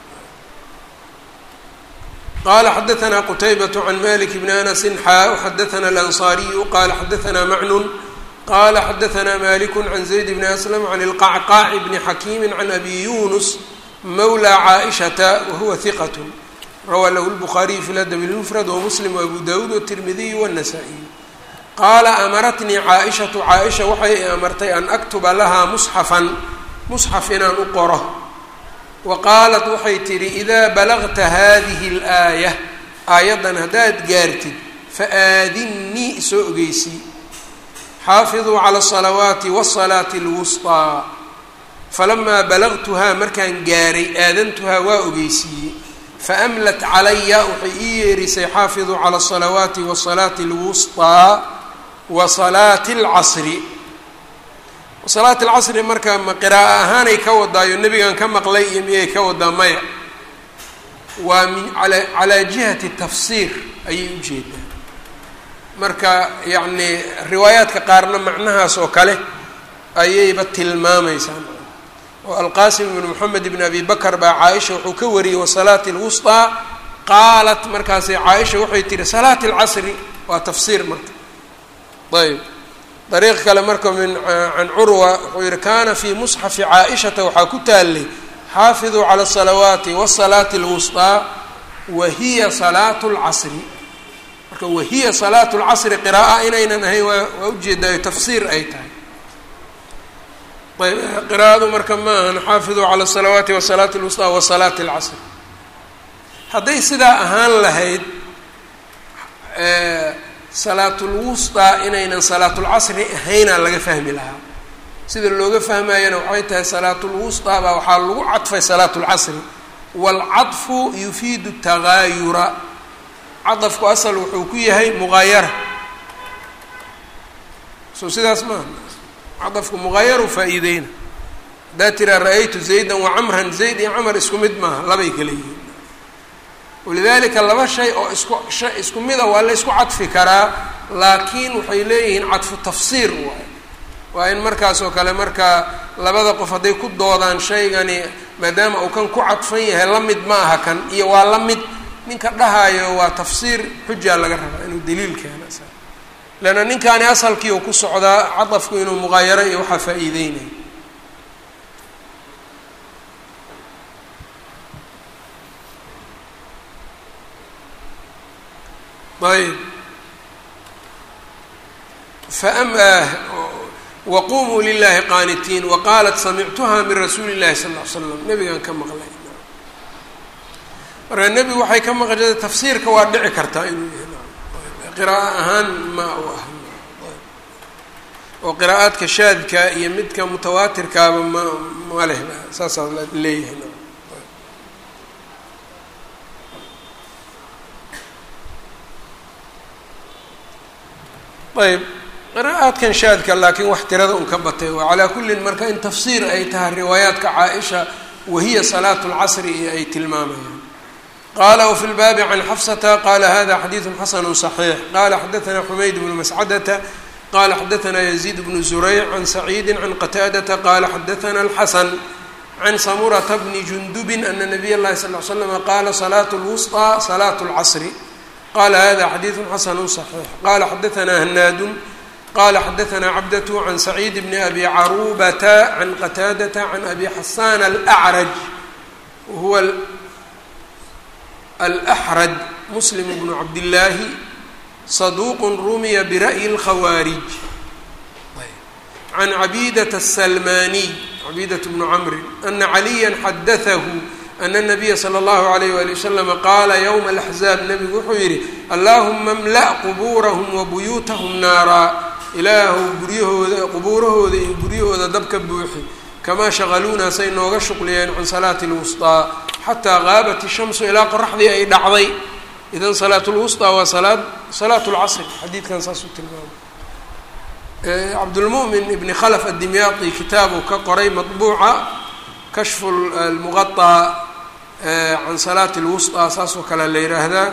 qala xadaثna qtaybaة can malik bni anasi xaa xadaثna alanصariyu qala xadaثna macnun qala xadaثna malik can zayd bni aslam can اlqacqaac bni xakimi can abi yunus mawlى caaئishaةa wahuwa hiqat rawaa lahu اlbukhaariyu fi ladb اlmfrad wmuslim wabu dawud wالtirmidiyu wالnasaa-iy qaala amaratnii caaishatu caaisha waxay i amartay an aktuba lahaa musxafan musxaf inaan u qoro wa qaalat waxay tidhi idaa balagta hadihi اlaaya aayaddan haddaad gaartid faaadinnii isoo ogeysii xaafiduu cala الsalawaati wالsalaati اlwusطىa falamaa balagtuhaa markaan gaaray aadantuhaa waa ogeysiiyey faamlat calaya waxay ii yeerisay xaafiduu cala الsalawaati wالsalaati اlwusطىa wa salaati اlcasri salaati alcasri marka ma qiraa'o ahaanay ka wadaayo nebigan ka maqlay iyo miyay ka wadaa maya waa min ala calaa jihati tafsiir ayay u jeedaa marka yacni riwaayaadka qaarna macnahaas oo kale ayayba tilmaamaysaa oo alqaasim ibnu moxamed ibn abi bakr baa caaisha wuxuu ka wariyey wasalaati اlwusطىa qaalat markaasay caaisha waxay tihi salaati اlcasri waa tafsiir marka ayb dariiq kale marka min can curwa wuxuu yihi kana fii musxafi caaishata waxaa ku taallay xaafiduu cala الsalawaati wالsalaati اlwusطىa wahiya salaatu اlcasri marka wahiya salaatu اlcasri qira'a inaynan ahayn waa waa ujeedaayo tafsiir ay tahay ayb qiraa'adu marka ma ahan xaafiduu cala الsalawaati wالsalaati اlwusطىa wasalaati اlcasri hadday sidaa ahaan lahayd salaatulwusطaa inaynan salaatulcasri ahaynaa laga fahmi lahaa sida looga fahmayana waxay tahay salaatulwusطaa baa waxaa lagu cadfay salaatulcasri wاlcaطfu yufiidu tagaayura cadafku asal wuxuu ku yahay mugaayara so sidaas maaha cadafku mugaayaru faa-iideyna haddaa tiraa ra-aytu zaydan wacamran zayd iyo camar isku mid maaha labay kala yihiin walidalika laba shay oo isku shay isku mid a waa la ysku cadfi karaa laakiin waxay leeyihiin cadfu tafsiir waay waa in markaas oo kale markaa labada qof hadday ku doodaan shaygani maadaama uu kan ku cadfan yahay la mid ma aha kan iyo waa la mid ninka dhahaayo waa tafsiir xujaa laga rabaa inuu daliil keena leanna ninkaani asalkii uu ku socdaa cadafku inuu muqaayaro iyo waxaa faa-iideynaya ayb waqumuu lilahi qaanitiin waqaalat samictuha min rasuuli llahi sal l slam nebigan ka maqlay marka nebigu waxay ka maqlay tafsiirka waa dhici kartaa inuu yahay qiraa'o ahaan ma u ah oo qiraa'aadka shaadka iyo midka mutawaatirkaaba ma ma leh saasaa leeyahay ayb qiraa'aadkan shaadka laakiin wax tirada un ka batay oo calaa kullin marka in tafsiir ay tahay riwaayaadka caa-isha wahiya salaatu lcasri iyo ay tilmaamayaan qala wfi lbaabi can xafsata qala hada xadiidu xasanu صaxiix qala xadaثna xumayd bnu mascadata qala xadaثna yaziid bnu zurayc can saciidi can qataadata qala xadaثna اlxasan can samurata bni jundubi ana nabiy اllahi sal l slama qala salaat اlwusطى salaat اlcasri qala hada xadiidu xasanu صaxiix qala xadaثna hanaadu qala xadaثna cabdة can saciid bni abi carubata can qataadata can abi xasan alأcraj huwa alأxraj muslim bnu cabdillaahi saduuq rumiya bira'yi اlkhawaarij can cabiidata aلsalmaniy cabiidat bnu camrin ana caliya xadatahu ana الnabiya slى اllahu عalayh wali waslama qaala ywma اlaxzaab nabigu wuxuu yihi allahuma mla' qubuurahum wabuyuutahum naaraa ilaahu guryahooda qubuurahooda iyo guryahooda dabka buuxi kamaa shaqaluuna say nooga shuqliyeen can salaati اlwusطىa xataa qaabat ishamsu ilaa qoraxdii ay dhacday idan salaat lwusطى waa salaad salaat اlcasr xadiidkan saasuu tilmaamay cabdulmu'min ibni khalf addimyaaqi kitaabuu ka qoray maطbuuca kashfu lmuqaطى can salaati اlwusطى saasoo kale la yihaahdaa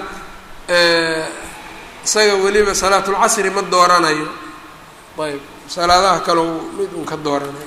isaga weliba salaat اlcasri ma dooranayo ayb salaadaha kaleu mid un ka dooranayo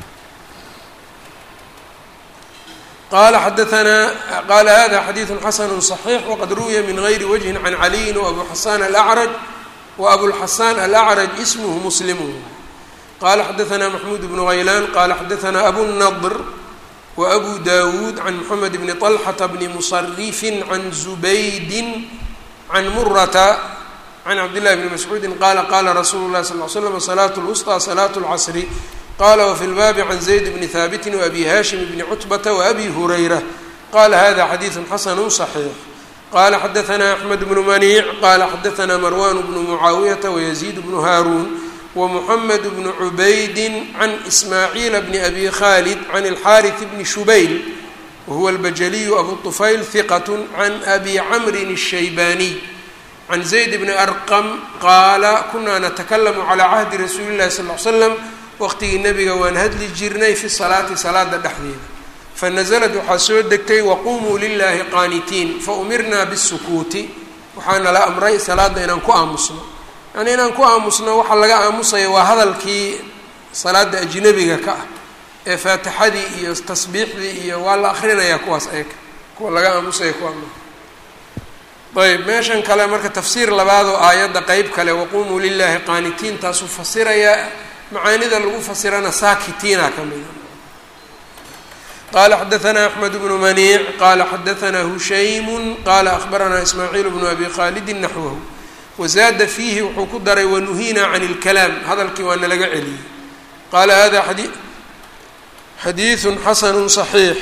qala xadaanaa qala hada xadiidu xasanu صaxiix waqad ruwiya min gayri wجhin can caliyin wabu xasan alacraj waabulxasan alacraj ismhu muslimu qala xadaanaa maxmuud bnu haylaan qala xadaanaa abu nadr waabu dawuud can moxamed bni طalxata bni musarifin can zubaydin can murata can cabdillahi bni mascuudi qala qala rasuulu lahi sal l slam salaat lwusطى salaat اlcasri qala wfi lbaabi can zayd bni haabiti waabi hashim bni cutbata waabi hurayra qala hada xadiidu xasanu صaxiix qala xadaanaa axmed bnu maniic qala xadaanaa marwan bnu mucaawiyata wayaziid bnu haaruun wamuxamed bnu cubaydi can ismaaciila bni abi khalid can alxaariث bni shubayl wahuwa albajaliyu abu طufayl hiqat can abi camrin الshaybaaniy can zayd bni arqam qaala kuna natakalamu calى cahdi rasuuli اllahi sal l slam waqtigii nebiga waan hadli jirnay fi salaati salaada dhexdeeda fanazlad waxaa soo degtay waqumuu lilaahi qaanitiin faumirnaa bisukuuti waxaana la amray salaada inaan ku aamusno yani inaan ku aamusno waxaa laga aamusaya waa hadalkii salaada ajnabiga ka ah ee faatixadii iyo tasbiixdii iyo waa la akrinayaa kuwaas eeka kuwa laga aamusaya kuwa ayb meeshan kale marka tafsiir labaadoo aayadda qeyb kale waqumuu lilaahi qaanitiin taasuu fasirayaa macaanida lagu fasirana saakitiina ka mida qala xadaanaa axmed bnu maniic qala xadaanaa hushaymu qala ahbaranaa ismaaciil bnu abi khaalidin naxwahu wazaada fiihi wuxuu ku daray wanuhiinaa can اlkalaam hadalkii waa nalaga celiyey qaala hada xadiiثu xasanu صaxiix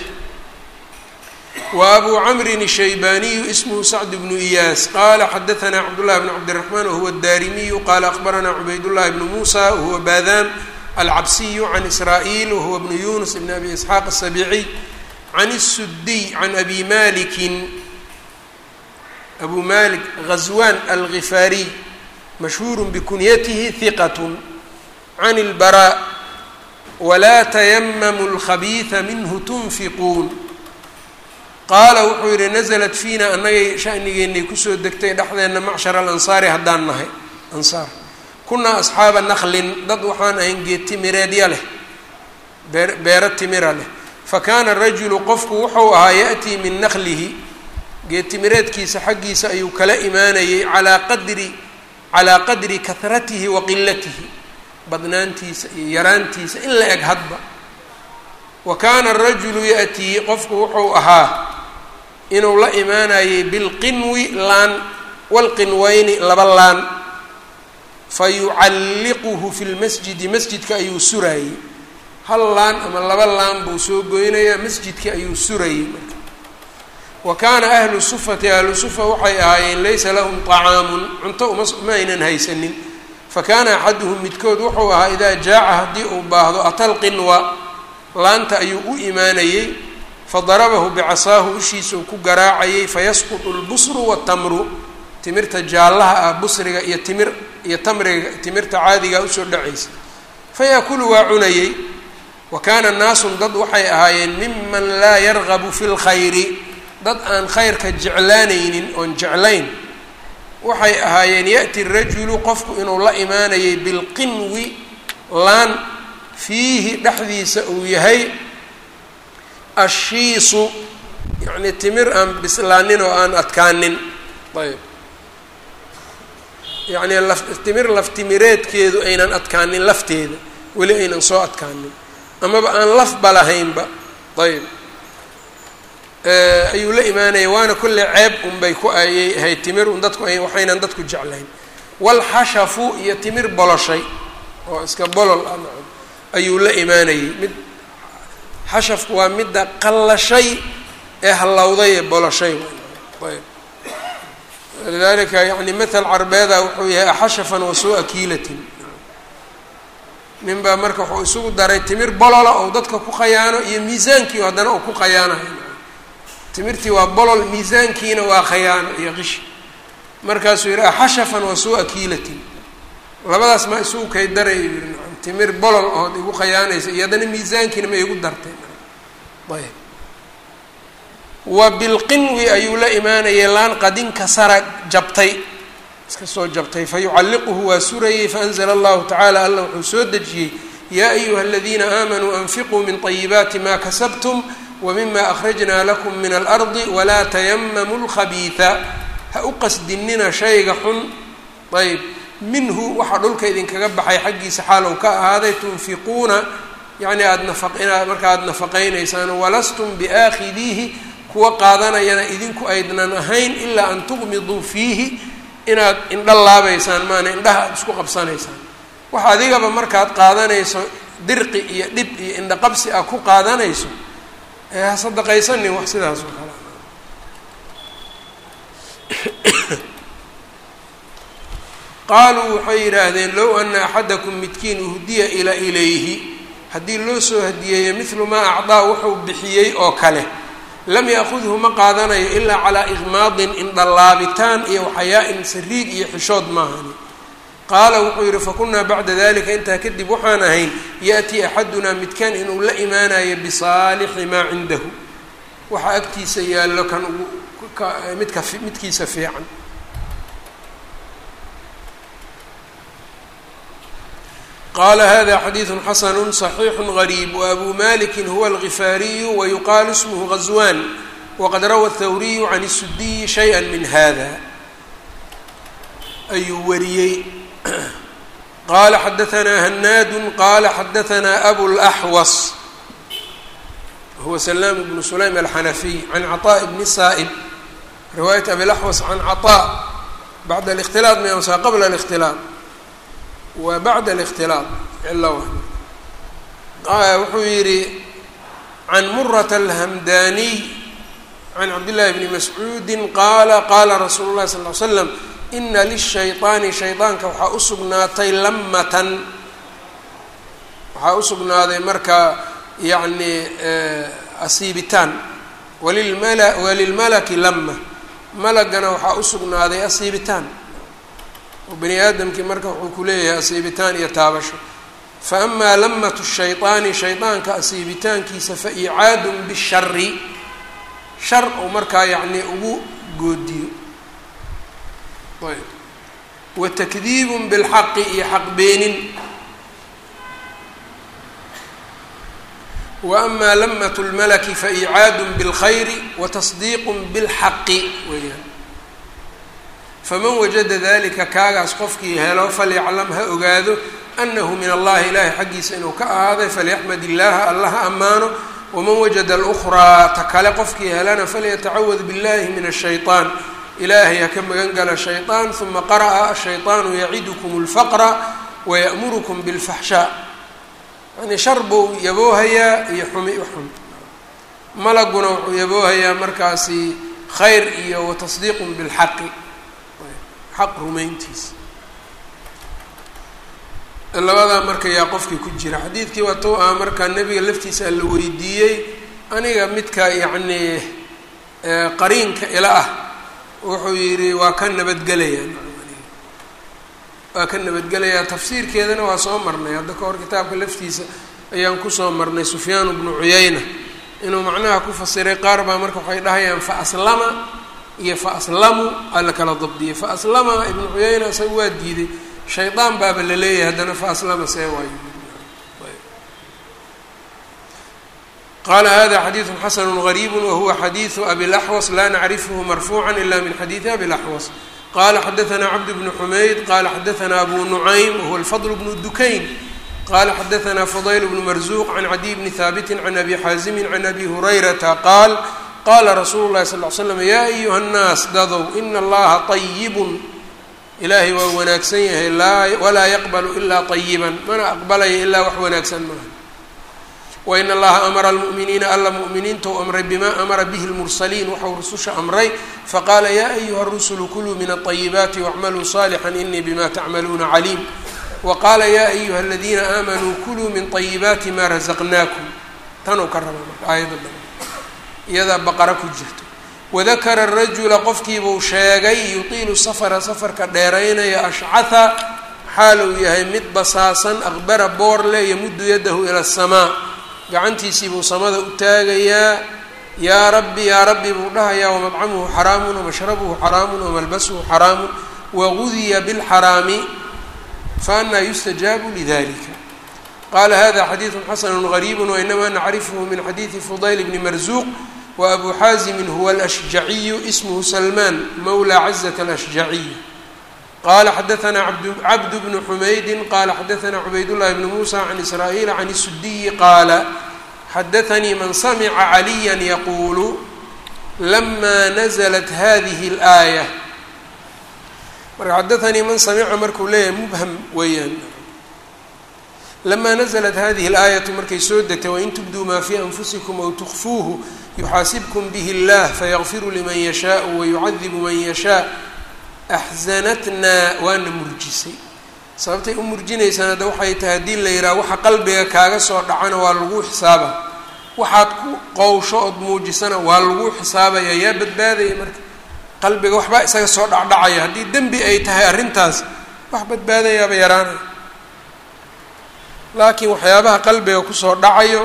وأbu cmri الشhaybaniyu ismhu sacd bnu إyaas qala xadaثna cabdالlahi bn cabdالرaحman wahuwa الdarimiyu qala akhbarana cubaydالlahi bnu musa wahuwa badan alcabsiyu can isra'il wahuwa bnu yunus bn abi isxaaq الsabiiciy can الsudiy can abi maliki abu malik غazwan algifaariy mashhuur bkunyatihi hiqat can اlbarا wla tayamamu اlkhabiiثa minhu tunfiquun qaala wuxuu yidhi naزlat fiina annagay shanigeennay kusoo degtay dhexdeenna macshar alansaari haddaan nahay ansaar kunaa asxaaba naklin dad waxaan ahayn geed timireedya leh bee beero timira leh fa kaana rajulu qofku wuxuu ahaa ya'tii min naklihi geed timireedkiisa xaggiisa ayuu kala imaanayay calaa qadri calaa qadri kahratihi wa qilatihi badnaantiisa iyo yaraantiisa in la eg hadba wa kaana arajulu ya'tii qofku wuxuu ahaa inuu la imaanayay bilqinwi laan walqinweyni laba laan fa yucalliquhu fi lmasjidi masjidka ayuu suraayey hal laan ama laba laan buu soo goynayaa masjidka ayuu surayey marka wa kaana ahlu sufati ahlu sufa waxay ahaayeen laysa lahum طacaamun cunto uma ma aynan haysanin fakaana axaduhum midkood wuxuu ahaa idaa jaaca haddii uu baahdo atalqinwa laanta ayuu u imaanayey fadarabahu bicasaahu ushiisau ku garaacayay fayasqutu lbusru watamru timirta jaallaha ah busriga iyo timir iyo tamriga timirta caadigaa usoo dhacaysa fayaakulu waa cunayey wa kaana naasun dad waxay ahaayeen miman laa yargabu fi lkhayri dad aan khayrka jeclaanaynin oon jeclayn waxay ahaayeen ya'ti rajulu qofku inuu la imaanayay bilqinwi laan fiihi dhexdiisa uu yahay ashiisu yacni timir aan bislaanin oo aan adkaanin ayb yacni laf timir laftimireedkeedu aynan adkaanin lafteeda weli aynan soo adkaanin amaba aan lafba lahaynba ayb ayuu la imaanaya waana kolley ceeb unbay ku ayay ahayd timir un dadku ay waxaynan dadku jeclayn walxashafu iyo timir boloshay oo iska bolol ah nacam ayuu la imaanayay mid xashafku waa midda qallashay ee hallowday ee boloshay ayb lidalika yani mathal carbeeda wuxuu yahay axashafan wasuu-a kiilatin nin baa marka wuxuu isugu daray timir bolola oo dadka ku khayaano iyo miisaankii haddana uu ku khayaanayo timirtii waa bolol miisaankiina waa khayaano iyo qishi markaasuu yihi axashafan wasuu-a kiilatin labadaas ma isugu kay daray yii nacam timir bolol ood igu khayaanaysa iyo haddana miisaankiina ma igu dartay ayb wa bilqinwi ayuu la imaanayay laan qadinka sara jabtay iska soo jabtay fa yucalliquhu waa surayey faanzla allahu tacaala alla wuxuu soo dejiyey yaa ayuha aladiina aamanuu anfiquu min طayibaati ma kasabtum wmima akhrajna lakum min alardi walaa tayamamuu lkhabiida ha u qasdinina shayga xun ayb minhu waxaa dhulka idinkaga baxay xaggiisa xaalow ka ahaaday tunfiquuna yani aada nafa inaad marka aada nafaqaynaysaan walastum biaakhidiihi kuwa qaadanayana idinku aydnan ahayn ilaa an tuqmiduu fiihi inaad indha laabaysaan maana indhaha aada isku qabsanaysaan wax adigaba markaad qaadanayso dirqi iyo dhib iyo indhaqabsi ah ku qaadanayso ee ha sadaqaysanin wax sidaas oo kale qaaluu waxay yidhaahdeen low ana axadakum midkiin uhdiya ila ilayhi haddii loo soo hadiyeeyo midlu maa acdaa wuxuu bixiyey oo kale lam yaakudhu ma qaadanayo ilaa calaa iqmaadin indhalaabitaan iyo waxayaa-in sariig iyo xishood maahani qaala wuxuu yidhi fakunaa bacda dalika intaa kadib waxaan ahayn ya'tii axadunaa midkaan inuu la imaanayo bisaalixi maa cindahu waxaa agtiisa yaallo kan ugu midka midkiisa fiican qala hada xadiidu xasanu صaxiixu gariib waabuu maliki huwa algifaariyu wayuqaalu ismhu gazwan waqad rawa thawriyu can الsudiyi shayئa min hada ayuu wariyey qala xadaanaa hanaadu qala xadaanaa abulaxwas huwa salaam bnu sulaym alxanafiy can caطaء bni saa'ib riwaayat abilaxwas can caطاء bacda اlاkhtilaaط msa qabla اlاkhtilaaط wa bacda اlاkhtilaaط cilo wuxuu yihi can murata alhamdaniy can cabdillahi bni mascuudi qaala qaala rasuulu اlahi sal ly slam ina lishayطaani shayطaanka waxaa u sugnaatay lamatan waxaa u sugnaaday marka yacni asiibitaan walilmala walilmalaki lama malagana waxaa u sugnaaday asiibitaan oo bani aadamkii marka wuxuu ku leeyahay asiibitaan iyo taabasho fa amaa lamatu shayطaani shayطaanka asiibitaankiisa fa icaadun bishari shar ou markaa yacni ugu goodiyo ayb wa takdiibun bilxaqi iyo xaq beenin wa amaa lamatu lmalaki fa icaadun bilkhayri wa tasdiiqun bilxaqi weeyaan faman wajada dalika kaagaas qofkii helo falyaclam ha ogaado anahu min allahi ilaahay xaggiisa inuu ka ahaaday falyaxmad illaaha alla ha ammaano waman wajada alukraa ta kale qofkii helana falyatacawad billahi min ashayطaan ilaahay ha ka magan gala shayطaan uma qara'a ashayطaanu yacidukum اlfaqra waya'murukum biاlfaxshaa yani shar buu yaboohayaa iyo xumi uxun malaguna wuxuu yaboohayaa markaasi khayr iyo watasdiiqun bilxaqi xaq rumayntiisa labadaa marka yaa qofkii ku jira xadiidkii waa tou ah markaa nebiga laftiisa la weydiiyey aniga midka yacnii qariinka ila ah wuxuu yidhi waa ka nabadgelayaa waa ka nabadgelayaa tafsiirkeedana waa soo marnay hadda ka hor kitaabka laftiisa ayaan kusoo marnay sufyaan bnu cuyayna inuu macnaha ku fasiray qaar baa marka waxay dhahayaan fa aslama iyo fa aslamu aa la kala dabdiyay fa aslama ibnu cuyayna isaga waa diiday shaydaan baaba la leeyahay haddana fa aslama see waayo qala hada xadiidu xasanu gariibu wahuwa xadiidu abi laxwas la nacrifhu marfuuca ila min xadiidi abi laxwas qala xadaثna cabd bnu xumayd qala xadaثna abu nucaym wahuwa alfadl bnu dukayn qala xadaثna fudayl bnu marzuq can cadiy bni haabiti can abi xaazimi can abi hurayrata qaal qala rasuulu lahi sal l slam ya ayuha اnnaas dadow ina allaha طayibun ilaahay waa wanaagsan yahay laa walaa yaqbalu ilaa طayiban mana aqbalaya ilaa wax wanaagsan maaha wain allaha amara almu'miniina alla mu'miniinta u amray bima amara bihi lmursaliin waxau rususha amray faqaala ya ayuha rusulu kuluu min aطayibaati wacmaluu صaalixا inii bima tacmaluuna caliim waqaala ya ayuha aladiina aamanuu kuluu min طayibaati ma razaqnaakum tanuu ka raba marka aayadda daba iyadaa baqara ku jirto wadakara rajula qofkiibuu sheegay yutiilu safara safarka dheeraynaya ashcaha xaal uu yahay mid basaasan aqbara boorle yamuddu yadahu ila asamaa gacantiisii buu samada u taagayaa yaa rabbi yaa rabbi buu dhahayaa wamabcamuhu xaraamun wamashrabuhu xaraamun wamalbasuhu xaraamun wagudiya bilxaraami faanaa yustajaabu lidalika qala hada xadiidu xasanu gariibu wainama nacrifhu min xadiidi fudayl bni marzuuq wabu xaazimin huwa alashjaciyu ismhu salmaan mawla cazat alashjaciy qala xadaثna cabd bnu xumaydi qala xadaثna cubaydاllahi bn musa can israa'iil can الsudiyi qaala xadaثanii man samca caliya yaqulu lama naزlat hadihi اlآayة marka xadaثanii man samica markuu leeyahay mubham weeyaan lama naزlat hadihi اlآayaةu markay soo degtay wain tubduu ma fii anfusikum aw tukfuuhu yuxaasibkum bih اllah fayغfiru liman yashaء wayucadibu man yashaء axsanatnaa waana murjisay sababtay u murjinaysaan hadda waxay tahay haddii la yidhaha waxa qalbiga kaaga soo dhacana waa lagu xisaaba waxaad ku qowsho ood muujisana waa lagu xisaabaya yaa badbaadaya marka qalbiga waxbaa isaga soo dhacdhacaya haddii dembi ay tahay arrintaas wax badbaadayaaba yaraanaya laakiin waxyaabaha qalbiga kusoo dhacayo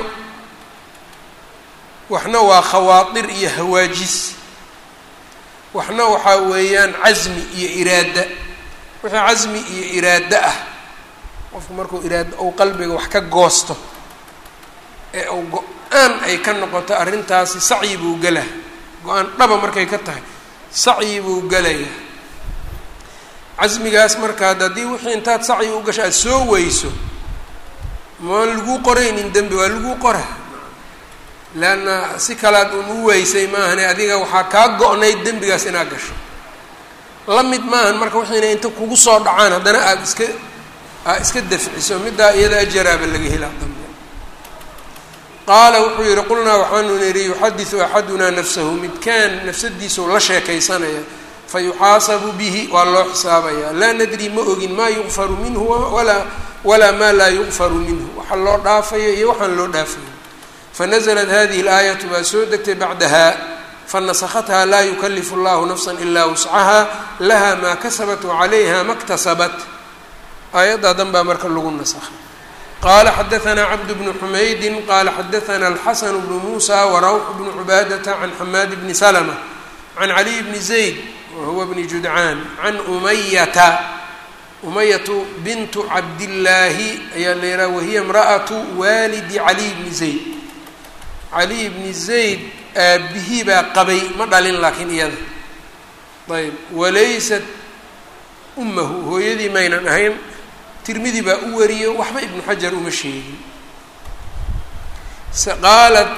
waxna waa khawaatir iyo hawaajis waxna waxaa weeyaan casmi iyo iraada wixii casmi iyo iraado ah qofku markuu iraado ou qalbiga wax ka goosto ee uu go-aan ay ka noqoto arrintaasi sacyi buu gelaa go-aan dhaba markay ka tahay sacyi buu gelaya casmigaas markaad haddii wixii intaad sacyi u gasho aada soo weyso maan laguu qoraynin dembi waa laguu qora leanna si kalaad un u weysay maahane adiga waxaa kaa go-nayd dembigaas inaad gasho la mid maahan marka waxayna inta kugu soo dhacaan haddana aada iska aad iska dafciso middaa iyada ajaraaba laga helaa dambe qaala wuxuu yihi qulnaa waxaanu nidhi yuxadisu axadunaa nafsahu midkaan nafsadiisau la sheekaysanaya fa yuxaasabu bihi waa loo xisaabayaa laa nadri ma ogin maa yuqfaru minhu walaa walaa maa laa yuqfaru minhu waxa loo dhaafayo iyo waxaan loo dhaafayo fanazlat hadihi اlaayatu baa soo degtay bacdaha fanasakhatha laa yukalifu اllahu nafsa ilaa wuscaha laha maa kasabat wacalayha ma ktasabat aayaddaa dan baa marka lagu nasakhay qala xadaثna cabd bnu xumaydi qala xadaثna alxasan bnu musa warawx bnu cubaadata can xamaad bni slma can caliy bni zayd wahuwa bni judcaan can umayata umayatu bintu cabdillaahi ayaa la yidhaha wahiya imra'atu waalidi caliy bni zayd caliy bni zayd aabihii baa qabay ma dhalin laakiin iyada ayb walaysat ummahu hooyadii maynan ahayn tirmidi baa u wariyo waxba ibnu xajar uma sheegin qaalat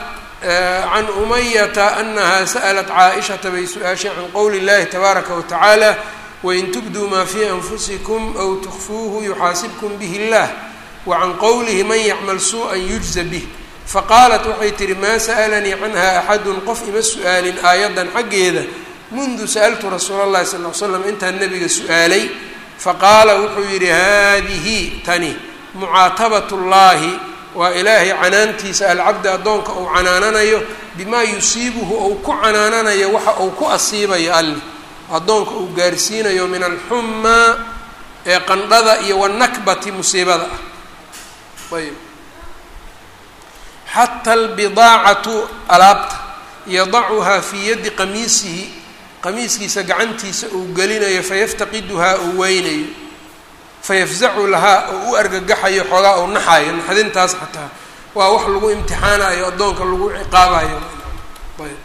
can umayata anaha sa'lat caaishata bay su-aashay can qowli اllahi tabaaraka watacaala wain tubduu maa fii anfusikum aw tukfuuhu yuxaasibkum bih اllah wacan qowlihi man yacmal suuءa yujza bih faqaalat waxay tihi maa sa'lanii canha axadun qof ima su-aalin aayaddan xaggeeda mundu sa'altu rasuula اllahi sal l slam intaan nabiga su-aalay faqaala wuxuu yidhi haadihi tani mucaatabat اllahi waa ilaahay canaantiisa alcabdi addoonka uu canaananayo bimaa yusiibuhu ou ku canaananayo waxa uu ku asiibayo alle addoonka uu gaarsiinayo min alxumaa ee qandhada iyo wanakbati musiibada ah ayb xata albidaacatu alaabta yadacuhaa fii yaddi qamiisihi qamiiskiisa gacantiisa uu gelinayo fayaftaqiduhaa uu weynayo fayafzacu lahaa oo u argagaxayo xoogaa uu naxayo naxdintaas xataa waa wax lagu imtixaanayo addoonka lagu ciqaabayo ayb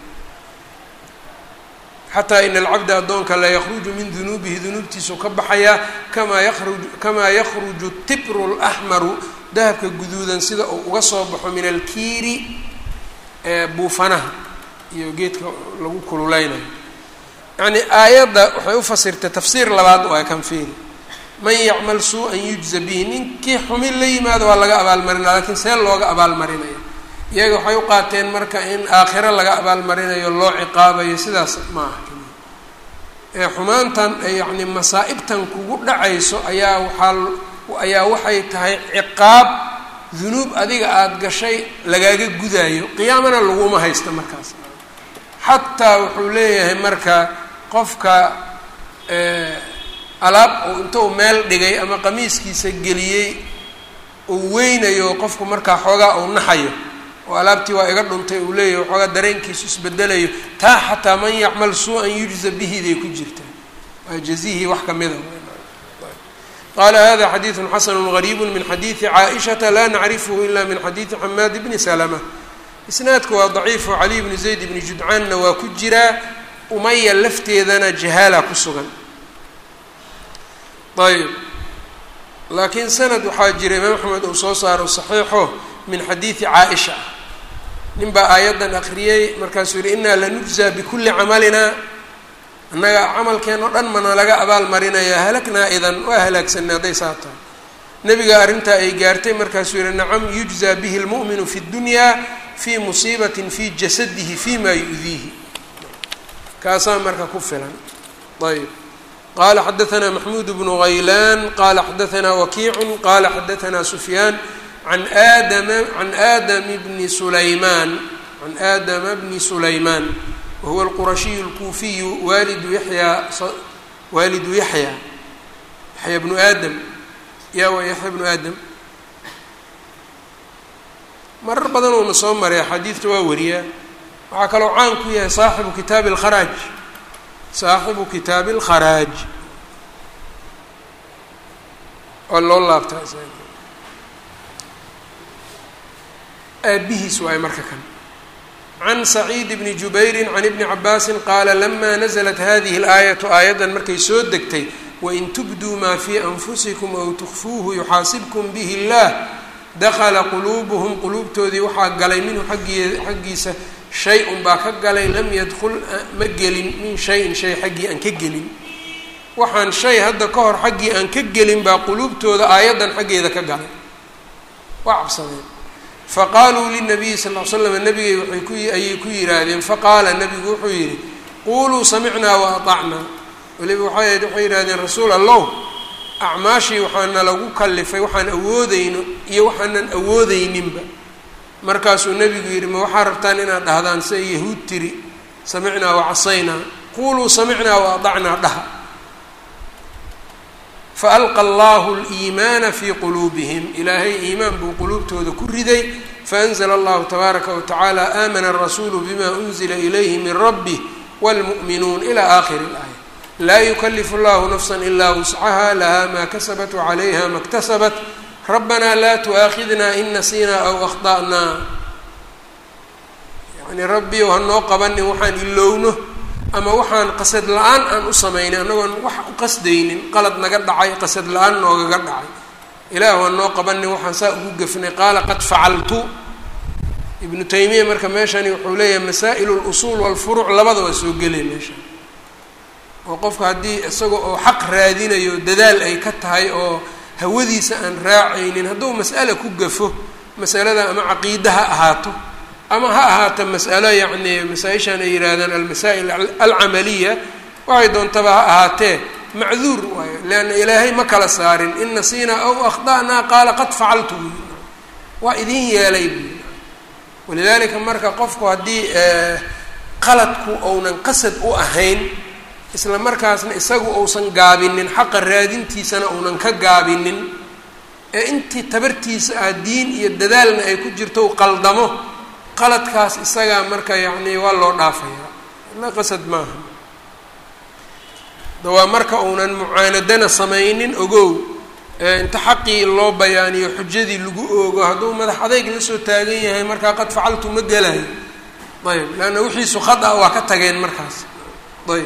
xataa ina alcabda addoonka la yakruju min dunuubihi dunuubtiisu ka baxayaa kamaa yaruj kamaa yakruju tibru laxmaru dahabka guduudan sida uu uga soo baxo min alkiiri ee buufanaha iyo geedka lagu kululeynayo yacnii aayadda waxay u fasirtay tafsiir labaad waa kan fiiri man yacmal suu-an yujza bihi ninkii xumin la yimaado waa laga abaalmarinaya lakiin see looga abaalmarinayo iyaga waxay u qaateen marka in aakhiro laga abaalmarinayo loo ciqaabayo sidaas ma aha ee xumaantan yacni masaa-ibtan kugu dhacayso ayaa waxaa ayaa waxay tahay ciqaab dunuub adiga aada gashay lagaaga gudaayo qiyaamana laguma haysta markaas xataa wuxuu leeyahay marka qofka alaab uu inta uu meel dhigay ama qamiiskiisa geliyey uu weynayo qofku markaa xoogaa uu naxayo oo alaabtii waa iga dhuntay uu leeyahay xoogaa dareenkiisu isbedelayo taa xataa man yacmal suu-an yujza bihiday ku jirtaa waa jazihii wax kamida qala hada xadiidu xasanu gariibu min xadiidi caaishata la nacrifhu ila min xadiidi xamaad bni salma isnaadku waa daciifo caliy bni zayd bni judcaanna waa ku jiraa umaya lafteedana jahaala ku sugan ayb laakiin sanad waxaa jira imaam axmed uu soo saaro saxiixo min xadiidi caaisha nin baa aayaddan akriyey markaasuu yihi inaa lanujzaa bikulli camalina annaga camalkeen oo dhan mana laga abaal marinaya halaknaa idan waa halaagsanay hadday saa tahay nebiga arrintaa ay gaartay markaasuu yihi nacam yujzaa bihi lmu'minu fi ddunyaa fii musiibatin fii jasadihi fi ma yu-diihi kaasaa marka ku filan ayb qala xadaanaa maxmuud bnu haylaan qala xadaanaa wakiicu qala xadaanaa sufyaan an aadama can aadam bni sulaymaan can aadama bni sulaymaan wahuwa alqurashiyu alkuufiyu waalidu yaxyaa waalidu yaxya yaxya bnu aadam yaa waa yaxya bnu aadam marar badan uuna soo maray axaadiidta waa wariyaa waxaa kaloo caan ku yahay saaxibu kitaabi alkharaaj saaxibu kitaabi alkharaaj waa loo laabtaa aabihiis waay marka kan can saciid bni jubayri can ibni cabaasin qaala lama naزlat hadihi اlaayatu aayaddan markay soo degtay wain tubduu maa fii anfusikum aw tukfuuhu yuxaasibkum bihi اllah dakala quluubuhum quluubtoodii waxaa galay minhu aggii xaggiisa shay un baa ka galay lam yadkul ma gelin min shayin shay xaggii aan ka gelin waxaan shay hadda ka hor xaggii aan ka gelin baa quluubtooda aayaddan xaggeeda ka galay waa cabsadeen faqaaluu linabiyi sal l slam nabigay waay ku ayay ku yidhaahdeen faqaala nabigu wuxuu yidhi quuluu samicnaa wa aطacnaa weliba waxay waxay yidhahdeen rasuul allow acmaashii waxaana lagu kalifay waxaan awoodeyno iyo waxaanan awoodeyninba markaasuu nebigu yidhi ma waxaa rabtaan inaad dhahdaan sida yahuud tiri samicnaa wa casaynaa quuluu samicnaa wa aطacnaa dhaha faalqa allahu liimaana fii quluubihim ilaahay iimaan buu quluubtooda ku riday faanzla allahu tabaaraka watacaala aamana arasuulu bima unzila ilayhi min rabbih wاlmu'minuun ila aakhiri اlaaya laa yukalifu llahu nafsa ilaa wuscaha laha maa kasabat wacalayha ma اktasabat rabbana laa tu'aakhidna in nasiinaa aw akhda'naa yani rabbi ou hanoo qabanin waxaan ilowno ama waxaan qasad la-aan aan u samaynay annagoon wax u qasdaynin qalad naga dhacay qasad la-aan noogaga dhacay ilaahu aan noo qabanin waxaan saa ugu gefnay qaala qad facaltu ibnu taymiya marka meeshani wuxuu leeyahay masaa'il اlusuul walfuruuc labada waa soo gelay meesha oo qofka haddii isaga oo xaq raadinayo dadaal ay ka tahay oo hawadiisa aan raacaynin hadduu mas'ale ku gafo masalada ama caqiida ha ahaato ama ha ahaato mas'alo yacni masaa-ishan ay yihaahdaan almasaa'il alcamaliya waxay doontaba ha ahaatee macduur waayo leanna ilaahay ma kala saarin in nasiinaa aw akhda'naa qaala qad facaltu waa idin yeelay buui walidaalika marka qofku haddii qaladku ounan qasad u ahayn isla markaasna isagu uusan gaabinin xaqa raadintiisana uunan ka gaabinin ee intii tabartiisa ah diin iyo dadaalna ay ku jirto u qaldamo qaladkaas isagaa marka yacni waa loo dhaafayaa la qasad maaha dawaa marka uunan mucaanadana samaynin ogow inta xaqii loo bayaaniyo xujadii lagu oogo hadduu madax adayg la soo taagan yahay markaa qad facaltu ma gelayo ayb leanna wixiisu khad ah waa ka tageen markaas ayb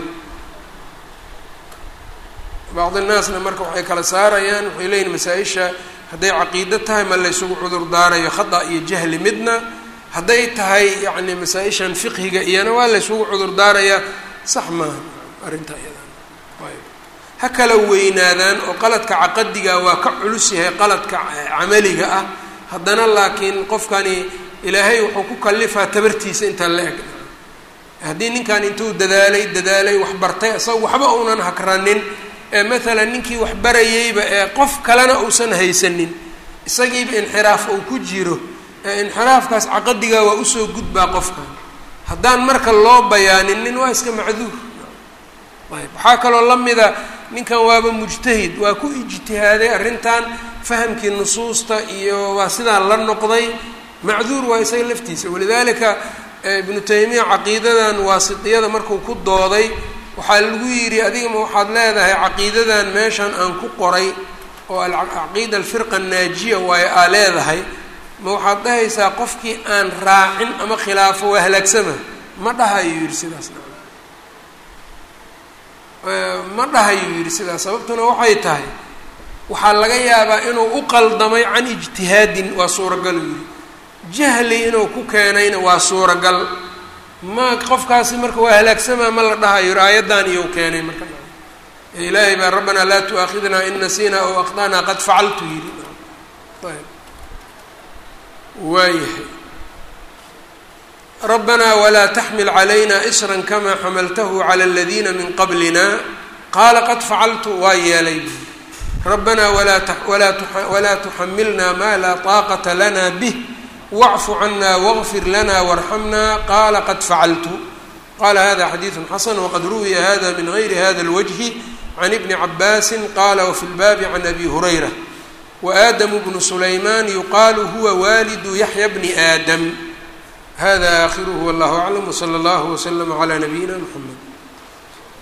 bacdi naasna marka waxay kala saarayaan waxay leeyihin masaa-isha hadday caqiido tahay ma laysugu cudur daarayo khada iyo jahli midna hadday tahay yacni masaa-ishan fiqhiga iyana waa laysugu cudur daarayaa sax maaha arrintaa iyadan ayb ha kala weynaadaan oo qaladka caqadiga waa ka culus yahay qaladka camaliga ah haddana laakiin qofkani ilaahay wuxuu ku kalifaa tabartiisa inta la eg haddii ninkan intuu dadaalay dadaalay wax bartay isaga waxba uunan hakranin ee maalan ninkii wax barayeyba ee qof kalena uusan haysanin isagiiba inxiraaf uu ku jiro ee inxiraafkaas caqadigaa waa usoo gudbaa qofkan haddaan marka loo bayaaninin waa iska macduur ayb waxaa kaloo la mida ninkan waaba mujtahid waa ku ijtihaaday arrintan fahamkii nusuusta iyo waa sidaa la noqday macduur waa isaga laftiisa walidaalika ibnu taymiya caqiidadan waasitiyada markuu ku dooday waxaa lagu yidhi adigama waxaad leedahay caqiidadan meeshan aan ku qoray oo alcaqiida alfirqa annaajiya waayo aa leedahay ma waxaad dhahaysaa qofkii aan raacin ama khilaafo waa halaagsama ma dhahayuu yidhi sidaas ma dhahayuu yidhi sidaas sababtuna waxay tahay waxaa laga yaabaa inuu u qaldamay can ijtihaadin waa suuragal uu yidhi jahli inuu ku keenayna waa suuragal ma qofkaasi marka waa halaagsamaa ma la dhahayo aayaddan iyou keenay marka ilaahay baa rabbanaa laa tu'aakhidnaa in nasiinaa ow akhda'naa qad facaltu yidhi ayb waayahay rabbanaa walaa taxmil calayna isran kamaa xamaltahu cala aladiina min qablina qaala qad facaltu waa yeelay rabbanaa walaa tuxamilna maa laa taaqata lana bih wacfu cana wagfir lana warxamna qaala qad facaltu qala hada xadiidu xasan waqad ruwiya hada min gayri hada اlwجhi can ibni cabaasi qala wafi lbaabi can abi hurayra waadamu bnu sulayman yuqaalu huwa walidu yaxya bni aadam hada aakhiruhu wallahu aclam wslى اllah wslm عlى nabiyina mxamed